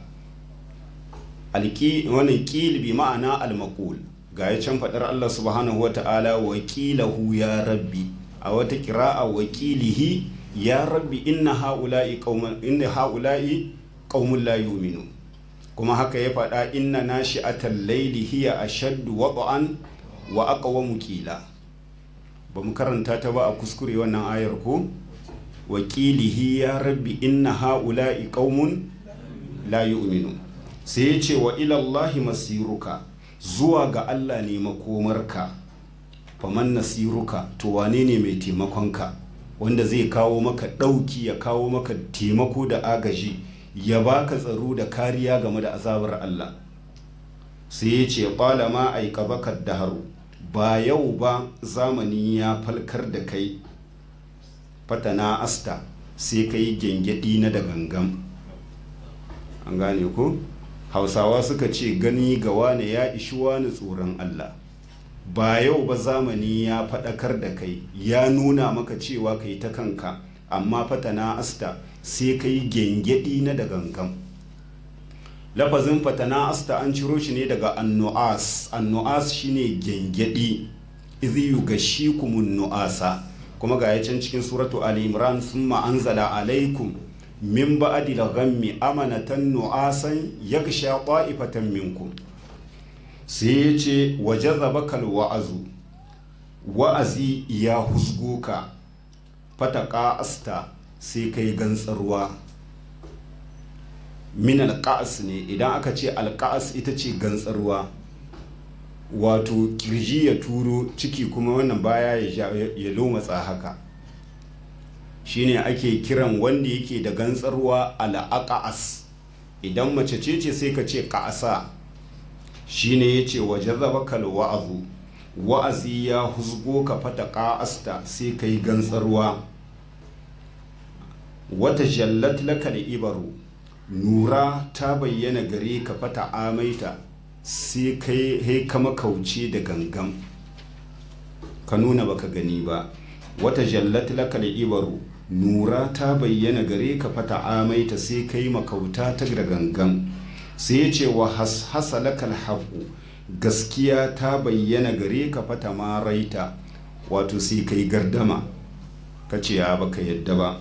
Speaker 1: wannan ƙil bi ma'ana almakul ga ya can faɗar Allah subhanahu wa ta'ala wakilahu ya rabbi a wata kira'a wakilihi ya rabbi inna ha'ula'i qauman inna ha'ula'i qaumun la yu'minu kuma haka ya faɗa inna nashi'atal layli hiya ashaddu wad'an wa aqwamu qila ba mu karanta ta ba a kuskure wannan ayar ko wakilihi ya rabbi inna ha'ula'i qaumun la yu'minu sai ya ce wa ilallahi masiruka zuwa ga Allah ne makomarka faman nasiruka to wane ne mai taimakonka wanda zai kawo maka ɗauki ya kawo maka taimako da agaji ya baka tsaro da kariya game da azabar Allah sai ya ce ƙwala ma aika baka daharu ba yau ba zamani ya falkar da kai fatana asta sai ka yi gyangyaɗi na da gangan an gane ko? hausawa suka ce gani ga wane ya ishi wani tsoron Allah ba yau ba zamani ya faɗakar da kai ya nuna maka cewa kai ta kanka amma fatana asta sai ka yi gyangyaɗi na da gangan lafazin fatana asta an ciro shi ne daga annu'as annu'as shine gyangyaɗi izi yugashi kumun nu'asa kuma ga ya can cikin suratu ali imran summa anzala alaikum min ba'adi ghammi amanatan nu'asan yagsha qa'ifatan minkum sai ya ce waje zabakal wa'azu wa'azi ya husgo ka fataka asta sai kai gantsarwa min alƙa'as ne idan aka ce alƙa'as ita ce gantsarwa wato kirji ya turo ciki kuma wannan baya ya lomatsa haka shine ake kiran wanda yake da gantsarwa al'aqa'as idan mace ce ce sai ka ce ƙa'asa shine yace waje zabakal wa'azu wa'azi ya husgo ka fata ƙa'asta sai ka yi gantsarwa wata jallat laka da ibaru nura ta bayyana gare ka fata amaita sai kai kama kauce da gangan ka nuna baka gani ba wata jallat laka da ibaru nura ta bayyana gare ka fata amaita sai kai makauta ta da gangan sai ce wa hasa lakal haƙu gaskiya ta bayyana gare ka fata maraita wato sai kai gardama ka ce ya baka yadda ba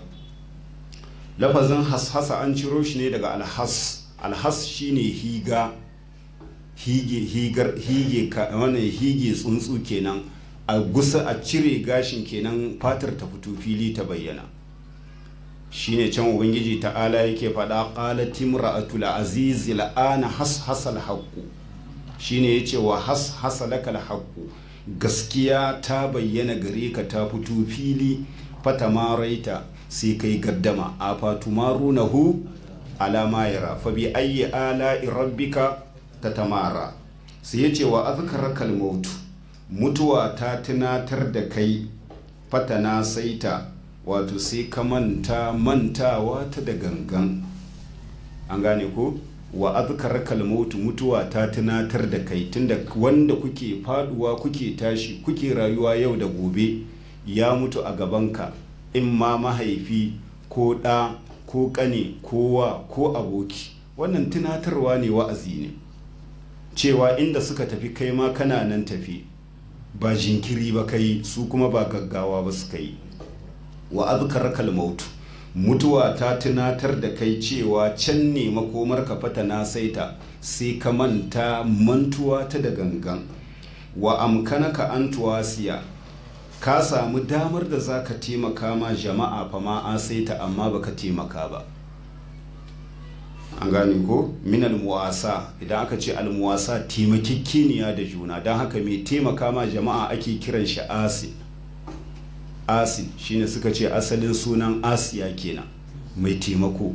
Speaker 1: lafazin hashasa an ciro shi ne daga alhas alhas shine higa hige higar hige ka wannan hige tsuntsu kenan a gusa a cire gashin kenan fatar ta fito fili ta bayyana shine can ubangiji ta'ala yake faɗa qalat imra'atul aziz la'ana has hasal haqqu shine yace wa has hasalaka haqqu gaskiya ta bayyana gare ka ta fito fili fatamaraita sai kai gaddama a fatumarunahu alama yara fa bi ayyi ala'i rabbika tatamara sai yace wa azkaraka al-maut mutuwa ta tunatar da kai fatana saita wato sai ka manta mantawa ta da gangan an gane ko wa azkaraka al-maut mutuwa ta tunatar da kai tunda wanda kuke faduwa kuke tashi kuke rayuwa yau da gobe ya mutu a gabanka in ma mahaifi ko ɗa ko ƙane ko wa ko aboki wannan tunatarwa ne wa'azi ne cewa inda suka tafi kai ma kana nan tafi ba jinkiri ba kai su kuma ba gaggawa ba suka yi wa azkarakal mautu mutuwa ta tunatar da kai cewa can ne makomar ka fata na saita sai ka manta mantuwa ta da gangan wa amkanaka an tuwasiya ka samu damar da za ka taimaka ma jama'a fa ma an saita amma baka taimaka ba an gane ko min almuwasa idan aka ce almuwasa taimakekeniya da juna don haka mai taimaka ma jama'a ake kiran shi asin asin shine suka ce asalin sunan asiya kenan mai taimako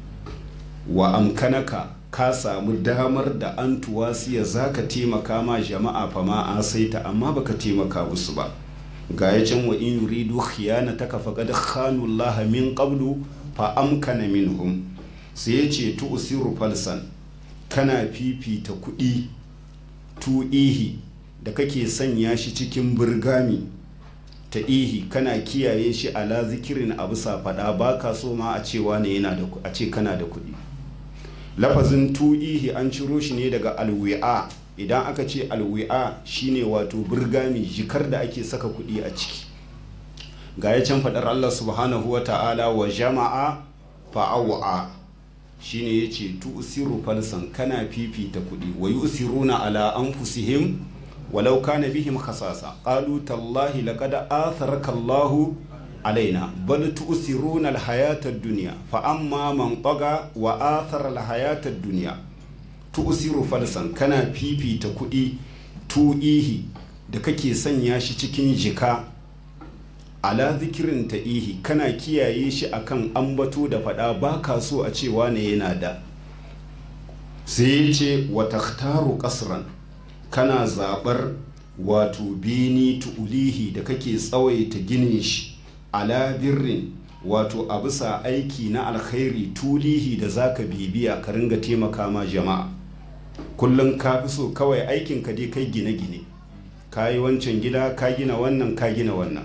Speaker 1: wa amkanaka ka samu damar da an tuwasiya za ka taimaka ma jama'a fa ma an saita amma baka taimaka musu ba ga ya can wa in yuridu khiyanataka faqad khanu Allah min qablu fa amkana minhum sai ya ce tu'siru falsan kana fifita kuɗi tu'ihi da kake sanya shi cikin burgami ta ihi kana kiyaye shi ala zikirin abu faɗa ba ka so ma a cewa ne yana da a ce kana da kuɗi lafazin tu'ihi an ciro shi ne daga alwi'a idan aka ce alwi'a shine wato burgami jikar da ake saka kuɗi a ciki ga ya can faɗar Allah subhanahu wa ta'ala wa jama'a fa'awa shine ya ce tu'siru falsan kana fifita kuɗi wa yusiruna ala anfusihim walau kana bihim khasasa qalu tallahi laqad atharaka Allahu alaina bal tu'siruna al-hayata ad-dunya fa amma man taga wa athara al-hayata ad-dunya tu'siru falsan kana fifita kuɗi tu'ihi da kake sanya shi cikin jika ala zikirin ta'ihi kana kiyaye shi akan ambato da faɗa ba ka so a cewa ne yana da sai ya ce wa takhtaru kasran kana zaɓar wato beni tu'ulihi da kake tsawaita ginin shi ala birrin wato a bisa aiki na alkhairi tulihi da zaka bibiya ka ringa taimaka ma jama'a kullum ka fi so kawai aikin ka dai kai gine-gine ka yi wancan gida ka gina wannan ka gina wannan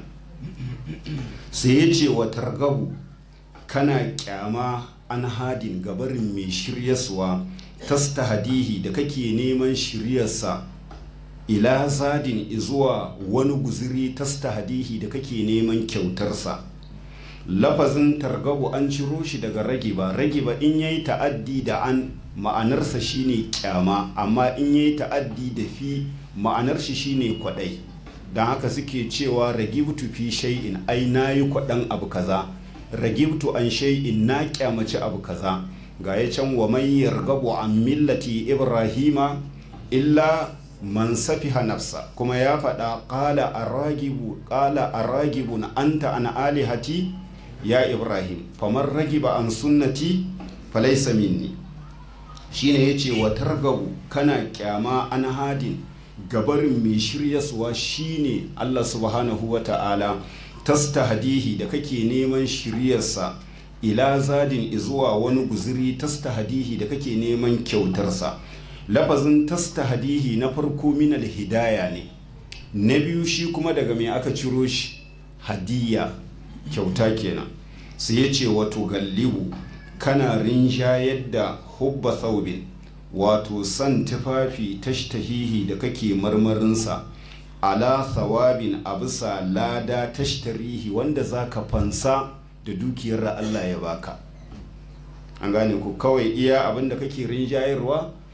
Speaker 1: sai ya ce wa targabu kana kyama an hadin gabarin mai shiryaswa tasta hadihi da kake neman shiryarsa ila zadin izuwa wani guziri tasta hadihi da kake neman kyautarsa lafazin targabu an ciro shi daga ragiba ragiba in yayi ta'addi da an ma'anarsa shine kyama amma in yayi ta'addi da fi ma'anar shi shine kwadai don haka suke cewa ragibtu fi shay'in ai nayi kwadan abu kaza ragibtu an shay'in na kyamaci abu kaza ga ya can wa man yargabu an millati ibrahima illa man safiha nafsa kuma ya faɗa ƙala aragibu ƙala aragibun anta an alihati ya ibrahim faman ragiba an sunnati falaisa minni shine yace wa targabu kana kyama an hadin gabarin mai shiryaswa shine Allah subhanahu wa ta'ala tastahdihi da kake neman shiryarsa ila zadin izuwa wani guziri tastahdihi da kake neman kyautarsa lafazin tastahdihi na farko min hidaya ne na biyu shi kuma daga mai aka ciro shi hadiya kyauta kenan sai ya ce wato gallibu kana rinjayar da hubba thawbin wato san tufafi tashtahihi da kake marmarinsa ala thawabin a bisa lada tashtarihi wanda za ka fansa da dukiyar da Allah ya baka an gane ku kawai iya abin da kake rinjayarwa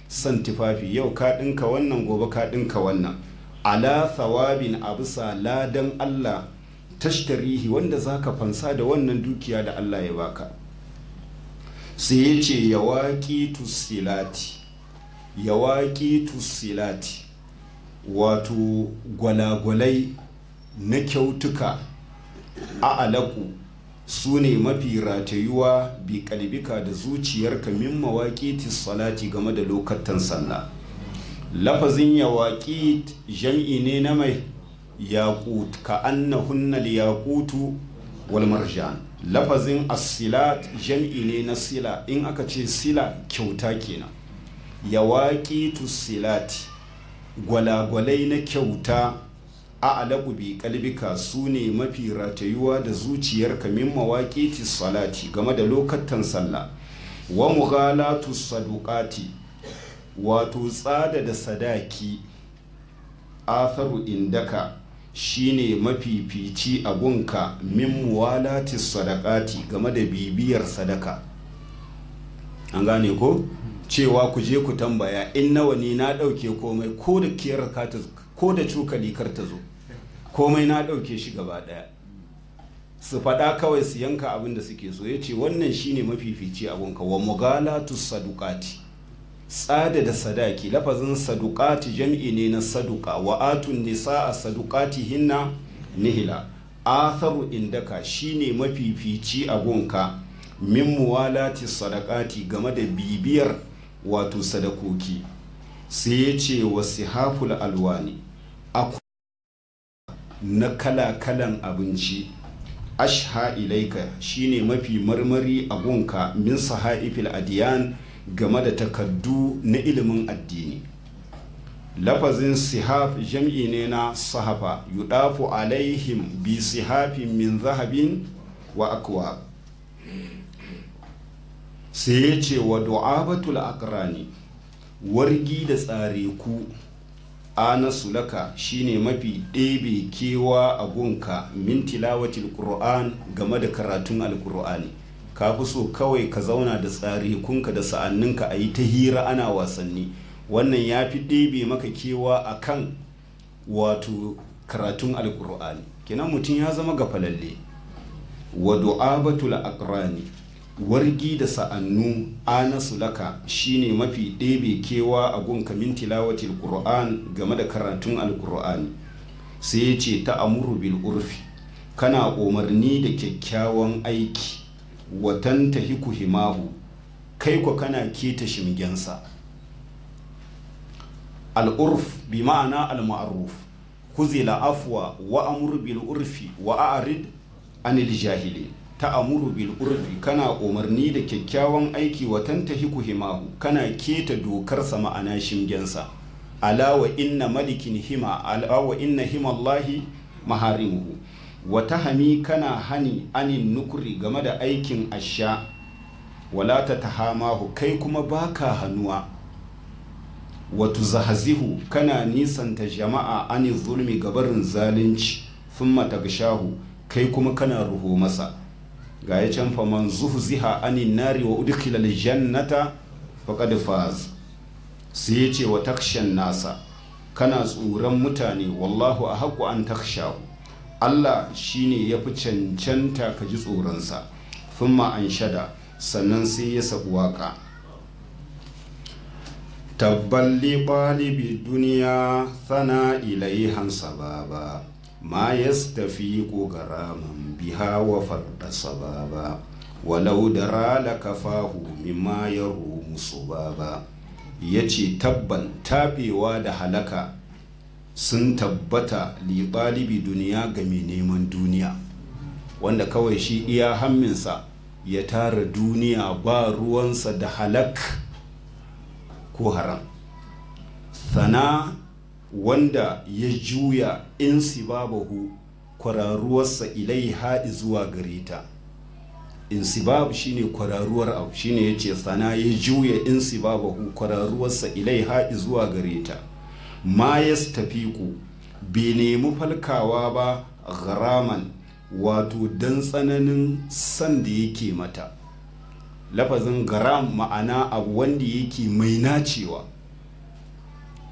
Speaker 1: son tufafi yau ka ɗinka wannan gobe ka ɗinka wannan ala thawabin a bisa ladan Allah tashtarihi wanda zaka fansa da wannan dukiya da Allah ya baka sai ya ce yawaƙi tusilati yawaƙi tusilati wato gwalagwalai na kyautuka a alaku su ne mafi ratayuwa bi kalbika da zuciyarka min mawaƙi salati game da lokatan sallah lafazin yawaƙi jam'i ne na mai yaƙut ka annahunnal yaƙutu wal marjan lafazin asilat jam'i ne na sila in aka ce sila kyauta kenan yawaƙi silati gwalagwalai na kyauta a alaƙu bi kalbika su ne mafi ratayuwa da zuciyarka min mawaƙi salati game da lokatan sallah wa mughalatu saduqati wato tsada da sadaki atharu indaka shine mafifici a gunka min muwalati sadaqati game da bibiyar sadaka an gane ko cewa ku je ku tambaya in nawa ne na ɗauke komai ko da kiyar ko da cokali kar ta zo komai na ɗauke shi gaba ɗaya su faɗa kawai su yanka abin da suke so ya ce wannan shine mafifici abunka wa mugalatu sadukati tsada da sadaki lafazin sadukati jam'i ne na saduka wa atun nisa a sadukati hinna nihila atharu indaka shine mafifici abunka min muwalati sadakati game da bibiyar wato sadakoki sai ya ce wa sihaful alwani na kala-kalan abinci ashha ilaika shine mafi marmari a gunka min sahaifil adiyan game da takaddu na ilimin addini lafazin sihaf jam'i ne na sahafa yudafu alaihim bi sihafin min zahabin wa akwa sai ya ce wa du'abatul aqrani wargi da tsare ku ana sulaka shine mafi ɗebe kewa a gunka min tilawatil qur'an game da karatun alqur'ani ka fi so kawai ka zauna da tsare kunka da sa'anninka a yi ta hira ana wasanni wannan ya fi ɗebe maka kewa a kan wato karatun alqur'ani kenan mutum ya zama gafalalle wa du'abatul aqrani wargi da sa'annu anasu laka shine mafi ɗebe kewa a gun kamin tilawatil qur'an game da karatun alqur'ani sai ya ce ta amuru bil urfi kana umarni da kyakkyawan aiki watan tahiku himahu kai ko kana keta shimgensa al'urf bi ma'ana al-ma'ruf kuzila afwa wa amur bil urfi wa a'rid anil jahilin ta'amuru bil urfi kana umarni da kyakkyawan aiki wa tantahiku himahu kana keta dokarsa ma'ana shimgensa ala wa inna malikin hima ala wa inna himallahi maharimuhu wa tahami kana hani anin nukuri game da aikin asha wala ta tahamahu kai kuma baka hannuwa wa tuzahazihu kana nisanta jama'a anin zulmi gabarin zalunci thumma tagshahu kai kuma kana ruho masa ga ya can faman zuhziha anin nari wa udkhila aljannata faqad faz sai ya ce wa takshan nasa kana tsoron mutane wallahu ahqqu an takshahu Allah shine ya fi cancanta ka ji tsoronsa thumma an shada sannan sai ya sabu waka tabballi ɗalibi duniya thana ilaihan sababa ma yastafiqu garaman biha wa farda sababa walau dara lakafahu mimma yarumu subaba yace tabban tabewa da halaka sun tabbata liɓalibi duniya ga mai neman duniya wanda kawai shi iya hamminsa ya tara duniya ba ruwansa da halak ko haram sana wanda ya juya in sibabahu kwararuwarsa ilai haɗi zuwa gare ta insibab shine kwararuwar abu shine ya ce sana ya juya in sibabahu kwararuwarsa ilai haɗi zuwa gare ta ma ya tafiku bai nemi falkawa ba garaman wato don tsananin san da yake mata lafazin garam ma'ana abu wanda yake mai nacewa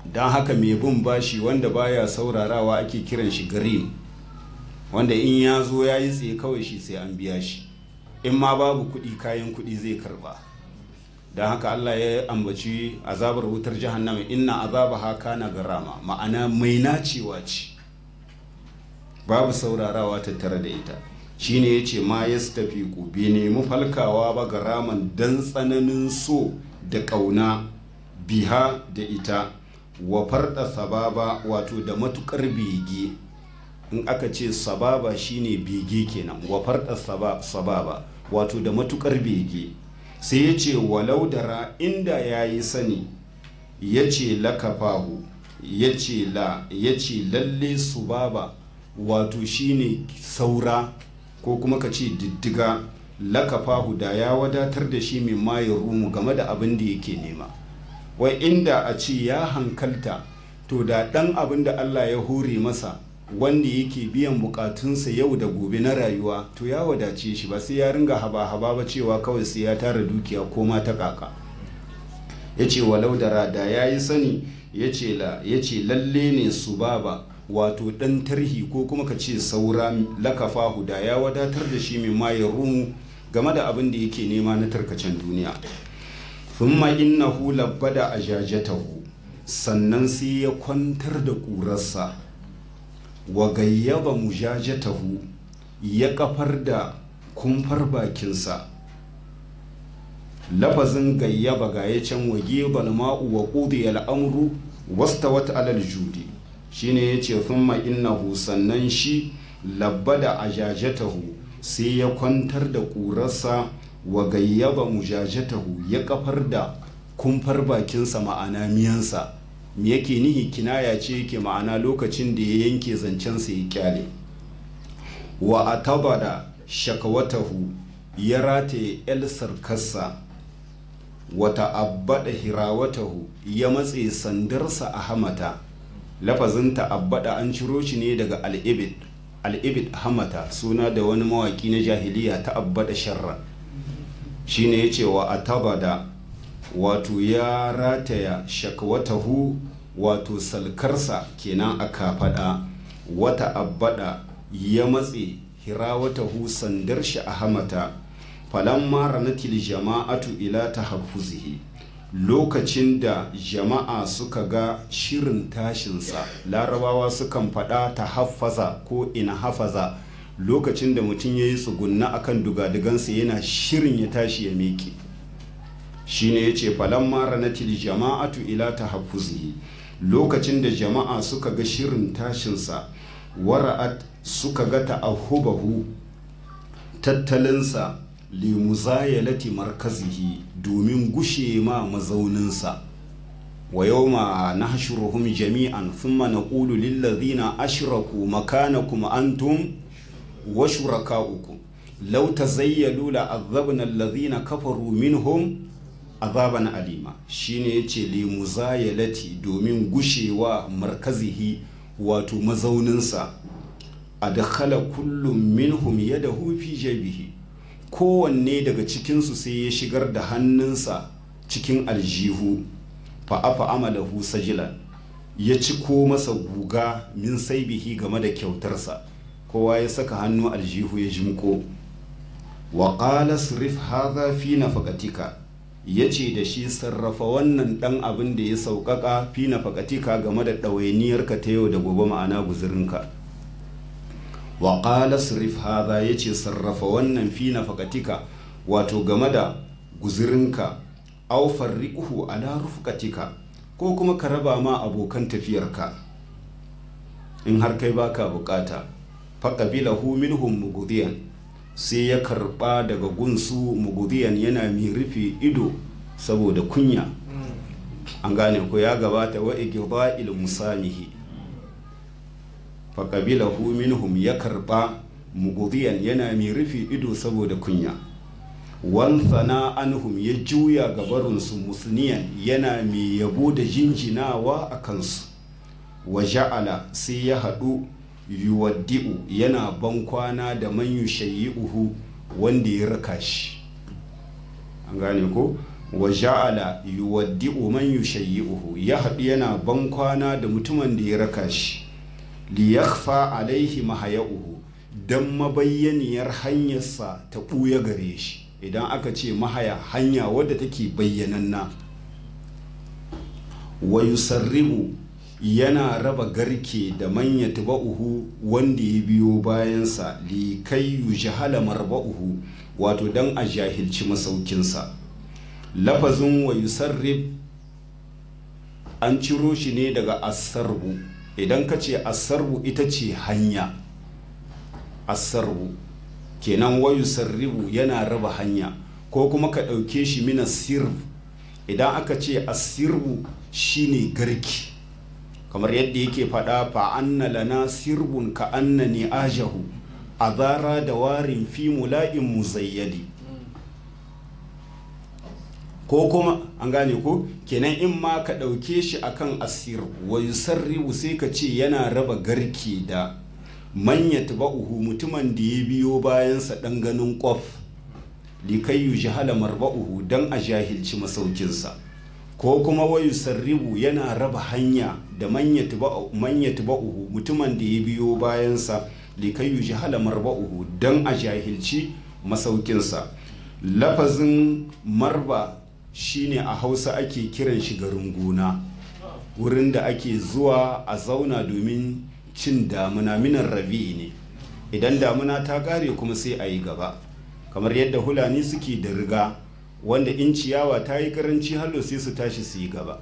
Speaker 1: don haka mai bin bashi wanda baya saurarawa ake kiran shi garim wanda in ya zo ya yi tsaye kawai shi sai an biya shi in ma babu kuɗi kayan kuɗi zai karba don haka Allah ya ambaci azabar wutar jahannama inna azaba haka na garama ma'ana mai nacewa ce babu saurarawa tattare da ita shine ya ce ma ya tafi ku bai nemi falkawa ba garaman dan tsananin so da ƙauna biha da ita wa farɗa sababa wato da matukar bege in aka ce sababa shine bege kenan wa farɗa sababa wato da matukar bege sai ya ce walau dara inda ya yi sani ya ce lakafahu ya ce la ya ce lalle subaba wato shine saura ko kuma ka ce diddiga lakafahu da ya wadatar da shi min maye rumu game da abin da yake nema wai inda a ce ya hankalta to da ɗan abin da Allah ya hore masa wanda yake biyan bukatunsa yau da gobe na rayuwa to ya wadace shi ba sai ya ringa haba-haba ba cewa kawai sai ya tara dukiya ko ma ta kaka ya ce walau da rada ya yi sani ya ce lalle ne su baba wato ɗan tarhi ko kuma ka ce saura lakafa da ya wadatar da shi min ma ya rumu game da abin da yake nema na tarkacen duniya thumma innahu labbada ajajatahu sannan sai ya kwantar da ƙurarsa wa gayyaba mujajatahu ya kafar da kumfar bakinsa lafazin gayyaba ga ya can wage balma'u wa ƙudi al'amuru wasta wata alal judi shine ya ce thumma innahu sannan shi labbada ajajatahu sai ya kwantar da ƙurarsa wa gayyaba mujajatahu ya kafar da kumfar bakinsa ma'ana miyansa me yake nihi kinaya ce yake ma'ana lokacin da ya yanke zancensa ya kyale wa atabada shakawatahu ya rataye elsar kassa wata abbada hirawatahu ya matse sandarsa a hamata lafazin ta'abbada an ciro shi ne daga al'ibid al'ibid hamata suna da wani mawaki na jahiliya ta'abbada sharra shine ya ce wa atabada wato ya rataya shakwatahu wato salkarsa kenan a kafaɗa wata abbada ya matse hirawatahu sandar shi a hamata falamma ranatil jama'atu ila tahaffuzihi lokacin da jama'a suka ga shirin tashinsa larabawa sukan faɗa ta hafaza ko ina hafaza lokacin da mutum ya yi tsugunna akan dugadigansa yana shirin ya tashi ya miƙe shine ya ce falamma ranatil jama'atu ila tahaffuzihi lokacin da jama'a suka ga shirin tashinsa wara'at suka ga ta'ahubahu tattalinsa limuzayalati markazihi domin gushe ma mazauninsa wa yawma nahshuruhum jami'an thumma naqulu lil ladhina ashraku makanakum antum wa shurakaukum law tazayyalu la azabna alladhina kafaru minhum azaban alima shine yace limuzayalati domin gushewa markazihi wato mazauninsa adkhala kullum minhum yadahu fi jabihi kowanne daga cikinsu sai ya shigar da hannunsa cikin aljihu fa'afa amalahu sajilan ya ci ko masa guga min saibihi game da kyautarsa kowa ya saka hannu aljihu ya jimko wa qala sirif hadha fi nafaqatika yace da shi sarrafa wannan dan abin da ya sauƙaƙa fi nafaqatika game da ɗawainiyarka ta yau da gobe ma'ana guzurinka wa qala sirif hadha yace sarrafa wannan fi nafaqatika wato game da guzurinka aw farriquhu ala rufqatika ko kuma ka raba ma abokan tafiyarka in har kai baka bukata faqabilahu minhum mughdiyan sai ya karba daga gunsu mughdiyan yana mai rufe ido saboda kunya an gane ko ya gabata wa igda'il musamihi faƙabilahu minhum ya karɓa mugudiyan yana mai rufe ido saboda kunya wanthana anhum ya juya gabarinsu musniyan yana mai yabo da jinjinawa a kansu wa ja'ala sai ya haɗu yuwaddi'u yana bankwana da man uhu wanda ya raka shi an gane ko wa ja'ala yuwaddi'u man yushayyi'uhu ya haɗu yana ban kwana da mutumin da ya raka shi li yakhfa alaihi mahaya'uhu dan mabayyaniyar hanyarsa ta ɓuya gare shi idan aka ce mahaya hanya wadda take bayyananna wa yusarribu yana raba garke da manya tuba'uhu wanda ya biyo bayansa li kai yujhala marba'uhu wato dan a jahilci masaukinsa lafazin wa yusarrib an ciro shi ne daga asarbu idan ka ce asarbu ita ce hanya asarbu kenan wa yusarribu yana raba hanya ko kuma ka ɗauke shi mina sirb idan aka ce asirbu shine garki kamar yadda yake faɗa fa'anna lana sirbun ka annani ajahu azara da warin fi mula'in muzayyadi ko kuma an gane ko kenan in ma ka ɗauke shi akan asir wa yusarribu sai ka ce yana raba garke da manya ba'uhu mutumin da ya biyo bayansa ɗan ganin ƙwaf likai yu jihala marba'uhu don a jahilci masaukinsa ko kuma wa yusarribu yana raba hanya da manya ba'uhu mutumin da ya biyo bayansa likai yu jihala marba'uhu don a jahilci masaukinsa lafazin marba shine a hausa ake kiran shi garin gona wurin da ake zuwa a zauna domin cin damuna minan rabi ne idan damuna ta kare kuma sai a yi gaba kamar yadda hulani suke da riga wanda in ciyawa ta yi karanci hallo sai su tashi su yi gaba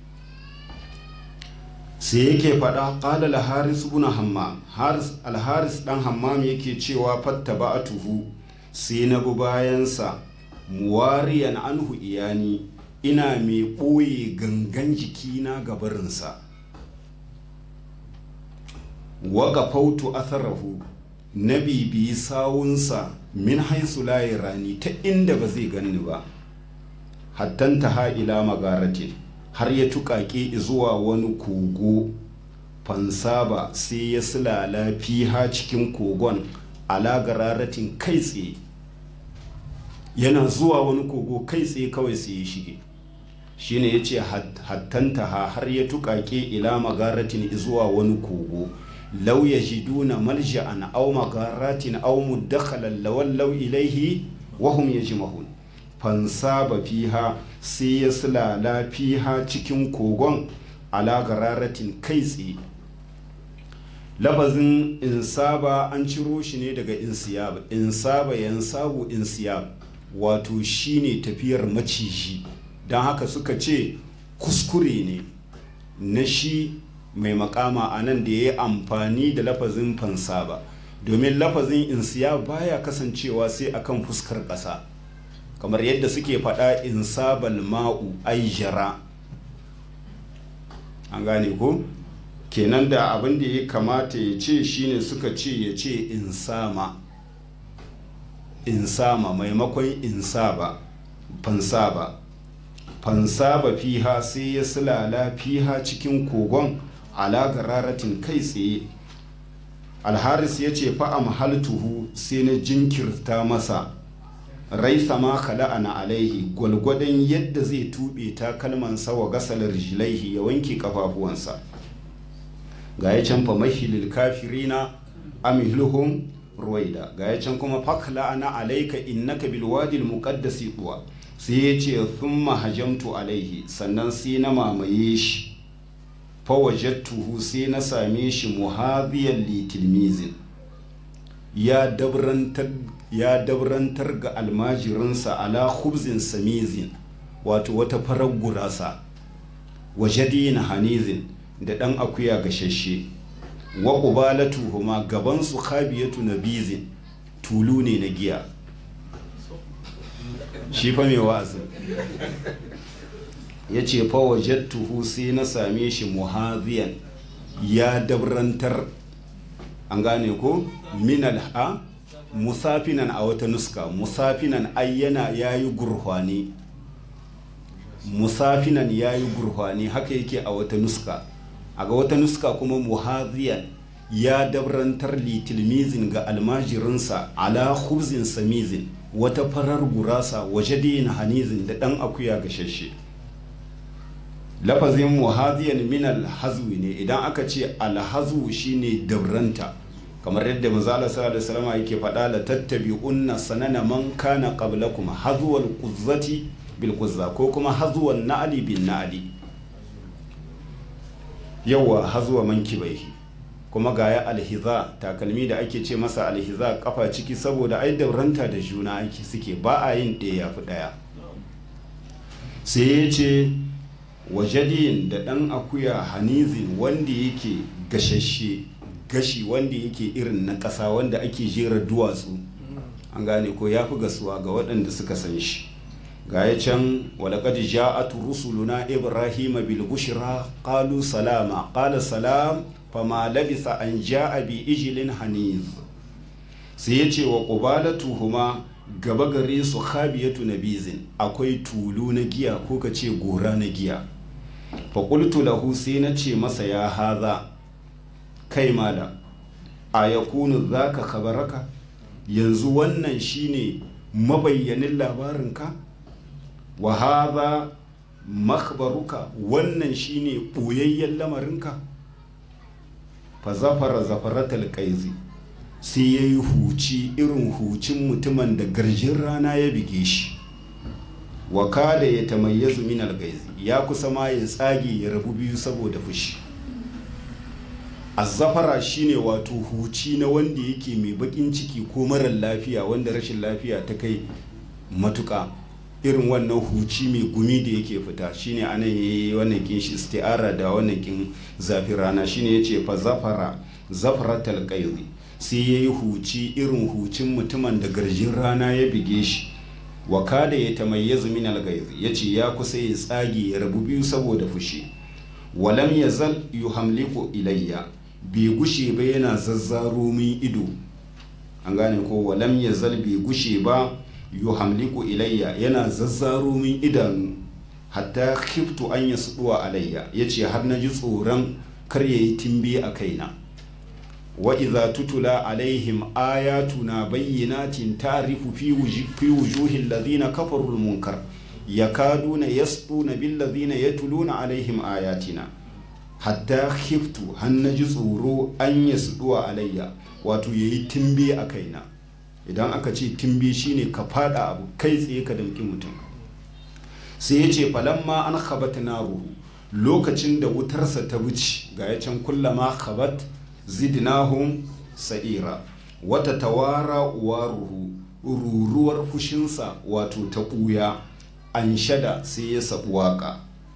Speaker 1: sai yake faɗa ƙala alharis buna hammam alharis ɗan hammam yake cewa fatta ba a tuhu sai na bi bayansa muwariyan anhu iyani ina mai ɓoye gangan jikina gabarinsa waga fautu atharahu na bibiyi sawunsa min haisu layi rani ta inda ba zai ganni ba hattanta ha ila magaratin har ya tuƙaƙe zuwa wani kogo fansaba sai ya silala fiha cikin kogon ala gararatin kai tsaye yana zuwa wani kogo kai tsaye kawai sai ya shige shine ya ce hattanta ha har ya tuƙaƙe ila magaratin zuwa wani kogo lau ya ji duna malja'an au magaratin au muddakhalan lawallau ilaihi wahum ya ji mahun fansaba fiha sai ya silala fiha cikin kogon ala gararatin kai tsaye lafazin insaba an ciro shi ne daga insiyab insaba yansabu insiyab wato shine tafiyar maciji don haka suka ce kuskure ne na shi mai makama a nan da ya yi amfani da lafazin fansaba domin lafazin insiya baya kasancewa sai akan fuskar ƙasa kamar yadda suke faɗa insabal ma'u aijara an gane ko kenan da abin da ya kamata ya ce shine suka ce ya ce insama insama maimakon insaba fansaba fansaba fiha sai ya silala fiha cikin kogon ala gararatin kai tsaye alharis ya ce fa'am haltuhu sai na jinkirta masa raisa ma kala'ana alaihi gwalgwadon yadda zai tuɓe takalmansa wa gasalar jilaihi ya wanke kafafuwansa ga ya can fa mahilil kafirina amihluhum ruwaida ga ya can kuma fakla'ana alaika innaka bil wadil muqaddasi duwa sai ya ce thumma hajamtu alaihi sannan sai na mamaye shi fawajattuhu sai na same shi muhadiyan litilmizin ya dabrantar ya dabrantar ga almajirinsa ala khubzin samizin wato wata farar gurasa wajadina hanizin da ɗan akuya gashashe wa ƙubalatuhuma gabansu khabiyatu nabizin tulu ne na giya shi fa mai wa'azi ya ce fawajattuhu sai na same shi muhaziyan ya dabrantar an gane ko minal ha musafinan a wata nuska musafinan ayyana ya yi gurhwani musafinan ya yi gurhwani haka yake a wata nuska a ga wata nuska kuma muhaziyan ya dabrantar litilmizin ga almajirinsa ala khubzin samizin wata farar gurasa waje na hanizin da ɗan akuya gashashe lafazin muhaziyan min alhazwi ne idan aka ce alhazwu shine dabranta kamar yadda manzala sallallahu alaihi wasallam yake faɗa la tattabi'unna sanana man kana qablakum hazwal quzzati bil quzza ko kuma hazwan na'li bin na'li yawa hazwa man kibaihi kuma gaya alhiza takalmi da ake ce masa alhiza kafa ciki saboda ai dauranta da juna ake suke ba a yin ɗaya yafi ɗaya sai ya ce wajadiyin da ɗan akuya hanizin wanda yake gashashe gashi wanda yake irin na ƙasa wanda ake jera duwatsu an gane ko ya fi gasuwa ga waɗanda suka san shi ga ya can walaƙad ja'at rusuluna ibrahima bil bushra qalu salama qala salam fama labisa an ja'a bi ijlin haniz sai ya ce wa qubalatuhuma gaba gare su khabiyatu nabizin akwai tulu na giya ko ka ce gora na giya fa qultu lahu sai na ce masa ya haza kai malam a yakunu zaka khabaraka yanzu wannan shine mabayyanin labarinka wa haza makhbaruka wannan shine ɓoyayyen lamarinka fa zafara zafaratal qaizi sai ya yi huci irin hucin mutumin da garjin rana ya bige shi wa kada ya tamayyazu min algaizi ya kusa ma ya tsage ya rabu biyu saboda fushi azzafara shine wato huci na wanda yake mai bakin ciki ko marar lafiya wanda rashin lafiya ta kai matuka irin wannan huci mai gumi da yake fita shine anan yayi wannan kin shi isti'ara da wannan kin zafin rana shine yace fa zafara zafaratal qayzi sai yayi huci irin hucin mutumin da garjin rana ya bige shi wa kada ya tamayyazu min al-ghayzi yace ya kusa ya tsage ya rabu biyu saboda fushi walam yazal yuhamliku ilayya bai gushe ba yana zazzaro min ido an gane ko walam yazal bai gushe ba yuhamliku ilayya yana zazzaro min idanu hatta khiftu an yasduwa alayya yace har na ji tsoron kar yayi timbi a kaina wa idza tutula alaihim ayatuna bayyinatin tarifu fi fi wujuhil ladina kafaru al munkar yakaduna yasduna bil ladina yatuluna alaihim ayatina hatta khiftu har na ji tsoro an yasduwa alayya wato yayi timbi a kaina idan aka ce timbi shine ka fada abu kai tsaye ka damki mutum sai ya ce falamma an khabat naruhu lokacin da wutarsa ta wuce ga ya can kullama khabat zidnahum sa'ira wata tawara waruhu ruruwar fushinsa wato ta ɓuya an shada sai ya sabu waka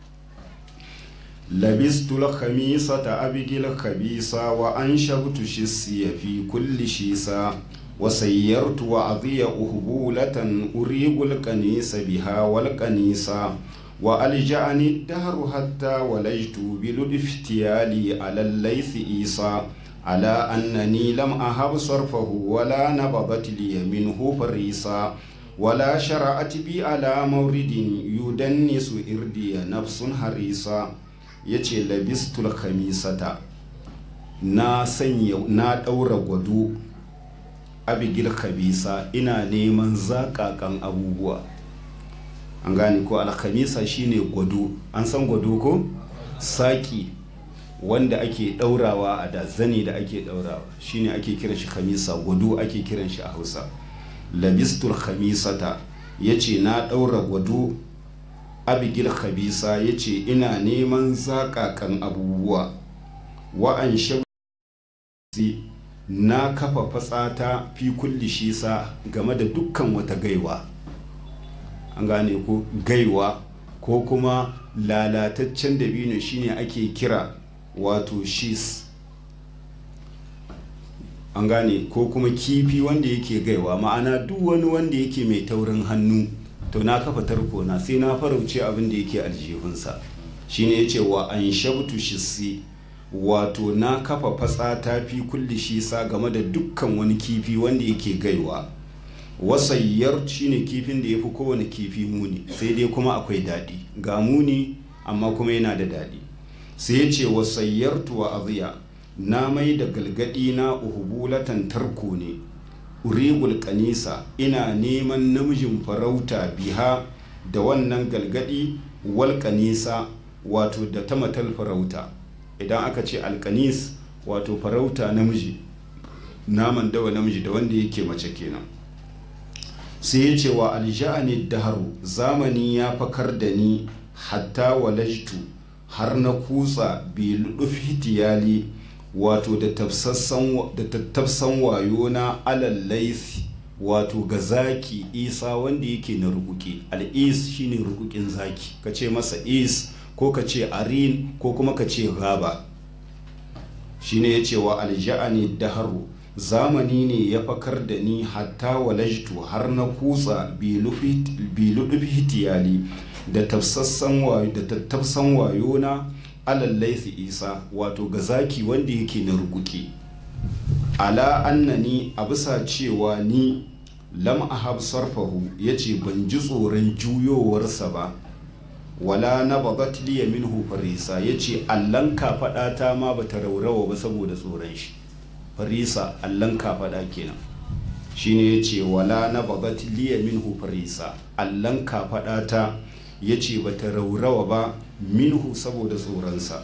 Speaker 1: labistul khamisata abigil khabisa wa an shabtu shissiya fi kulli shisa وسيرت وعظي أهبولة أريق الكنيس بها والكنيسة وألجأني الدهر حتى ولجت بلطف افتيالي على الليث إيسى على أنني لم أهب صرفه ولا نبضت لي منه فريسا ولا شرعت بي على مورد يدنس إردي نفس حريصا يتي لبست الخميسة na sanya na ɗaura gwado abigil khabisa ina neman zakakan abubuwa an gane ko alkhamisa shine gwado an san gwado ko saki wanda ake daurawa a da zani da ake daurawa shine ake kiran shi khamisa gwado ake kiran shi a hausa labistul khamisata yace na daura gwado abigil khabisa yace ina neman zakakan abubuwa wa an na kafa fatsata fi kulli shisa game da dukkan wata gaiwa an gane ko gaiwa ko kuma lalataccen dabino shine ake kira wato shis an gane ko kuma kifi wanda yake gaiwa ma'ana duk wani wanda yake mai taurin hannu to na kafa tarko na sai na farauce abin da yake aljihunsa shine yace wa an shabtu shisi wato na kafa fatsa ta fi kulli shi sa game da dukkan wani kifi wanda yake gaiwa wasayyar shine kifin da ya fi kowane kifi muni sai dai kuma akwai daɗi ga muni amma kuma yana da daɗi sai ya ce wasayyar tuwa aziya na mai da galgadi na uhubulatan tarko ne urigul kanisa ina neman namijin farauta biha da wannan galgadi wal kanisa wato da ta matal farauta idan aka ce alkanis wato farauta namiji naman dawa namiji da wanda yake mace kenan sai ya ce wa alja'ani daharu zamani ya fakar da ni hatta walajtu har na kutsa biluduf hitiyali wato da tattafsan wayo na alal laifi wato ga zaki isa wanda yake na rukuki al'is shine rukukin zaki ka ce masa is ko ka ce arin ko kuma ka ce gaba shine ya ce wa alja'ani daharu zamani ne ya fakar da ni hatta walajtu har na kutsa biludufi hitiyali da tattafsan wayo na alallaifi isa wato ga zaki wanda yake na rukuki ala annani a bisa cewa ni lam ahab sarfahu ya ce ban ji tsoron juyowarsa ba wala na babat liya minhu farisa ya ce allan kafaɗata ma ba ta raurawa ba saboda tsoron shi farisa allan kafaɗa kenan shine ya ce wala na babat liya minhu farisa allan kafaɗata ya ce ba ta raurawa ba minhu saboda tsoronsa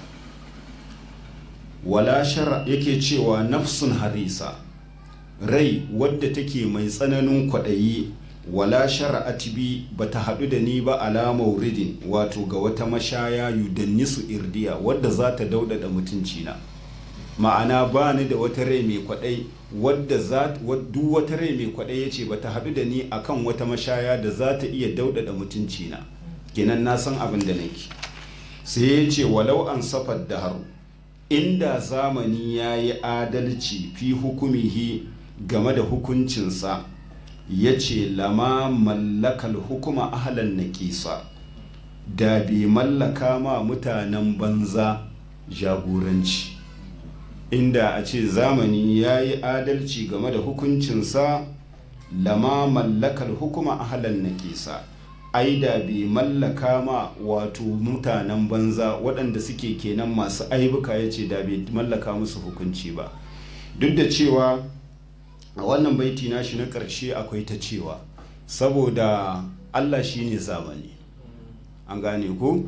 Speaker 1: wala shara yake cewa nafsun harisa rai wadda take mai tsananin kwaɗayi wala shara'at bi ba ta haɗu da ni ba ala mauridin wato ga wata mashaya yudannisu irdiya wadda za ta daudada mutuncina ma'ana ba ni da wata rai mai kwaɗai wadda za duk wata rai mai kwaɗai ya ce ba ta haɗu da ni akan wata mashaya da za ta iya daudada mutuncina kenan na san abin da nake sai ya ce walau an safar da haru inda zamani ya yi adalci fi hukumihi game da hukuncinsa ya ce lama mallakal hukuma ahalan naƙisa da bai mallaka ma mutanen banza jagoranci inda a ce zamani ya yi adalci game da hukuncinsa lama mallakal hukuma ahalan naƙisa ai da bai mallaka ma wato mutanen banza waɗanda suke kenan masu aibuka ya ce da bai mallaka musu hukunci ba duk da cewa a wannan baiti nashi na ƙarshe akwai ta cewa saboda allah shine zamani an gane ko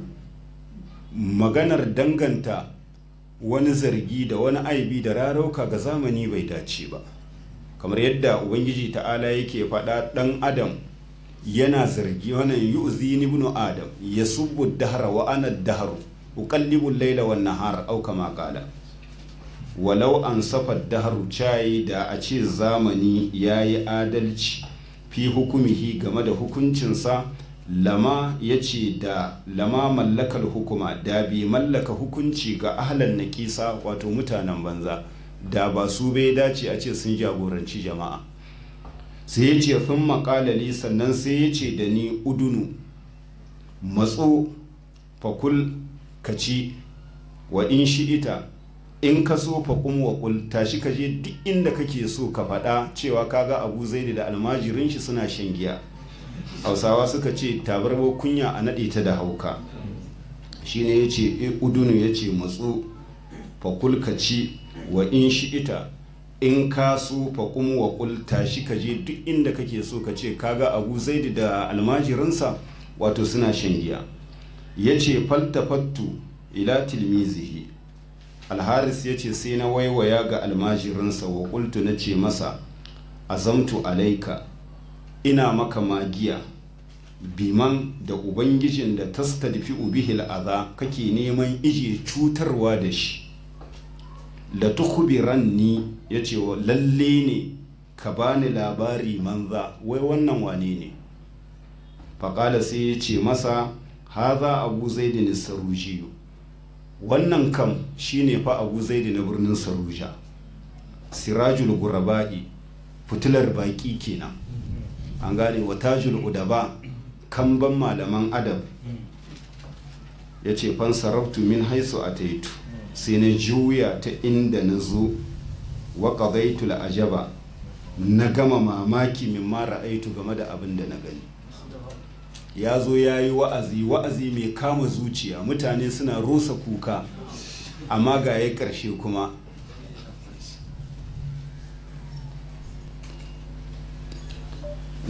Speaker 1: maganar danganta wani zargi da wani aibi da rarauka ga zamani bai dace ba kamar yadda ubangiji ta'ala yake faɗa ɗan adam yana zargi wannan yu'zi ibnu adam yasubbu dahra wa ana dahru uqallibu al-layla wan nahar aw kama qala walau an safa dahru chai da a ce zamani yayi adalci fi hukumihi game da hukuncinsa lama ya ce da lama mallakar hukuma da bi mallaka hukunci ga ahlan naƙisa wato mutanen banza da ba su bai dace a ce sun jagoranci jama'a sai ya ce fin makalali sannan sai ya ce da ni udunu matso fakul kaci wa in shi'ita in ka so faƙun waƙul tashi ka je duk inda kake so ka faɗa cewa kaga abu zaidi da almajirin shi suna shan giya hausawa suka ce tabarbar kunya a naɗe ta da hauka shine ya ce udunu ya ce matso fakul kaci wa in shi'ita in ka so faƙum wa ƙul tashi ka je duk inda kake so ka ce kaga abu zaidi da almajirinsa wato suna shan giya ya ce faltafattu ila tilmizihi alharis ya ce sai na waiwaya ga almajirinsa wa ƙultu na ce masa azamtu alaika ina maka magiya biman da ubangijin da tastadfi ubihil aza kake neman ije cutarwa da shi la tukhbiranni yace wa lalle ne ka bani labari manza wai wannan wane ne faƙala sai ya ce masa haza abu zaidi sarujiyu wannan kam shine fa abu zaidi na birnin saruja sirajul guraba'i fitilar baƙi kenan an gane wa tajul udaba kamban malaman adab ya ce fansarabtu min haisu a taitu sai na juya ta inda na zo wa qadaitu ajaba na gama mamaki min mara aitu game da abin da na gani ya zo ya yi wa'azi wa'azi mai kama zuciya mutane suna rusa kuka amma ga ya ƙarshe kuma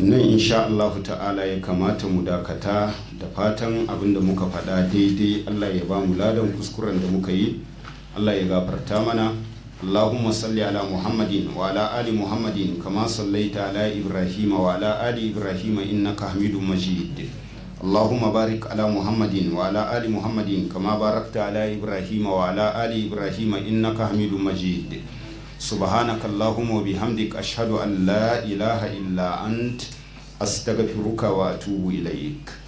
Speaker 1: nan insha Allahu ta'ala ya kamata mu dakata da fatan abinda muka faɗa daidai Allah ya ba mu ladan kuskuren da muka yi Allah ya gafarta mana اللهم صل على محمد وعلى آل محمد كما صليت على إبراهيم وعلى آل إبراهيم إنك حميد مجيد اللهم بارك على محمد وعلى آل محمد كما باركت على إبراهيم وعلى آل إبراهيم إنك حميد مجيد سبحانك اللهم وبحمدك أشهد أن لا إله إلا أنت أستغفرك وأتوب إليك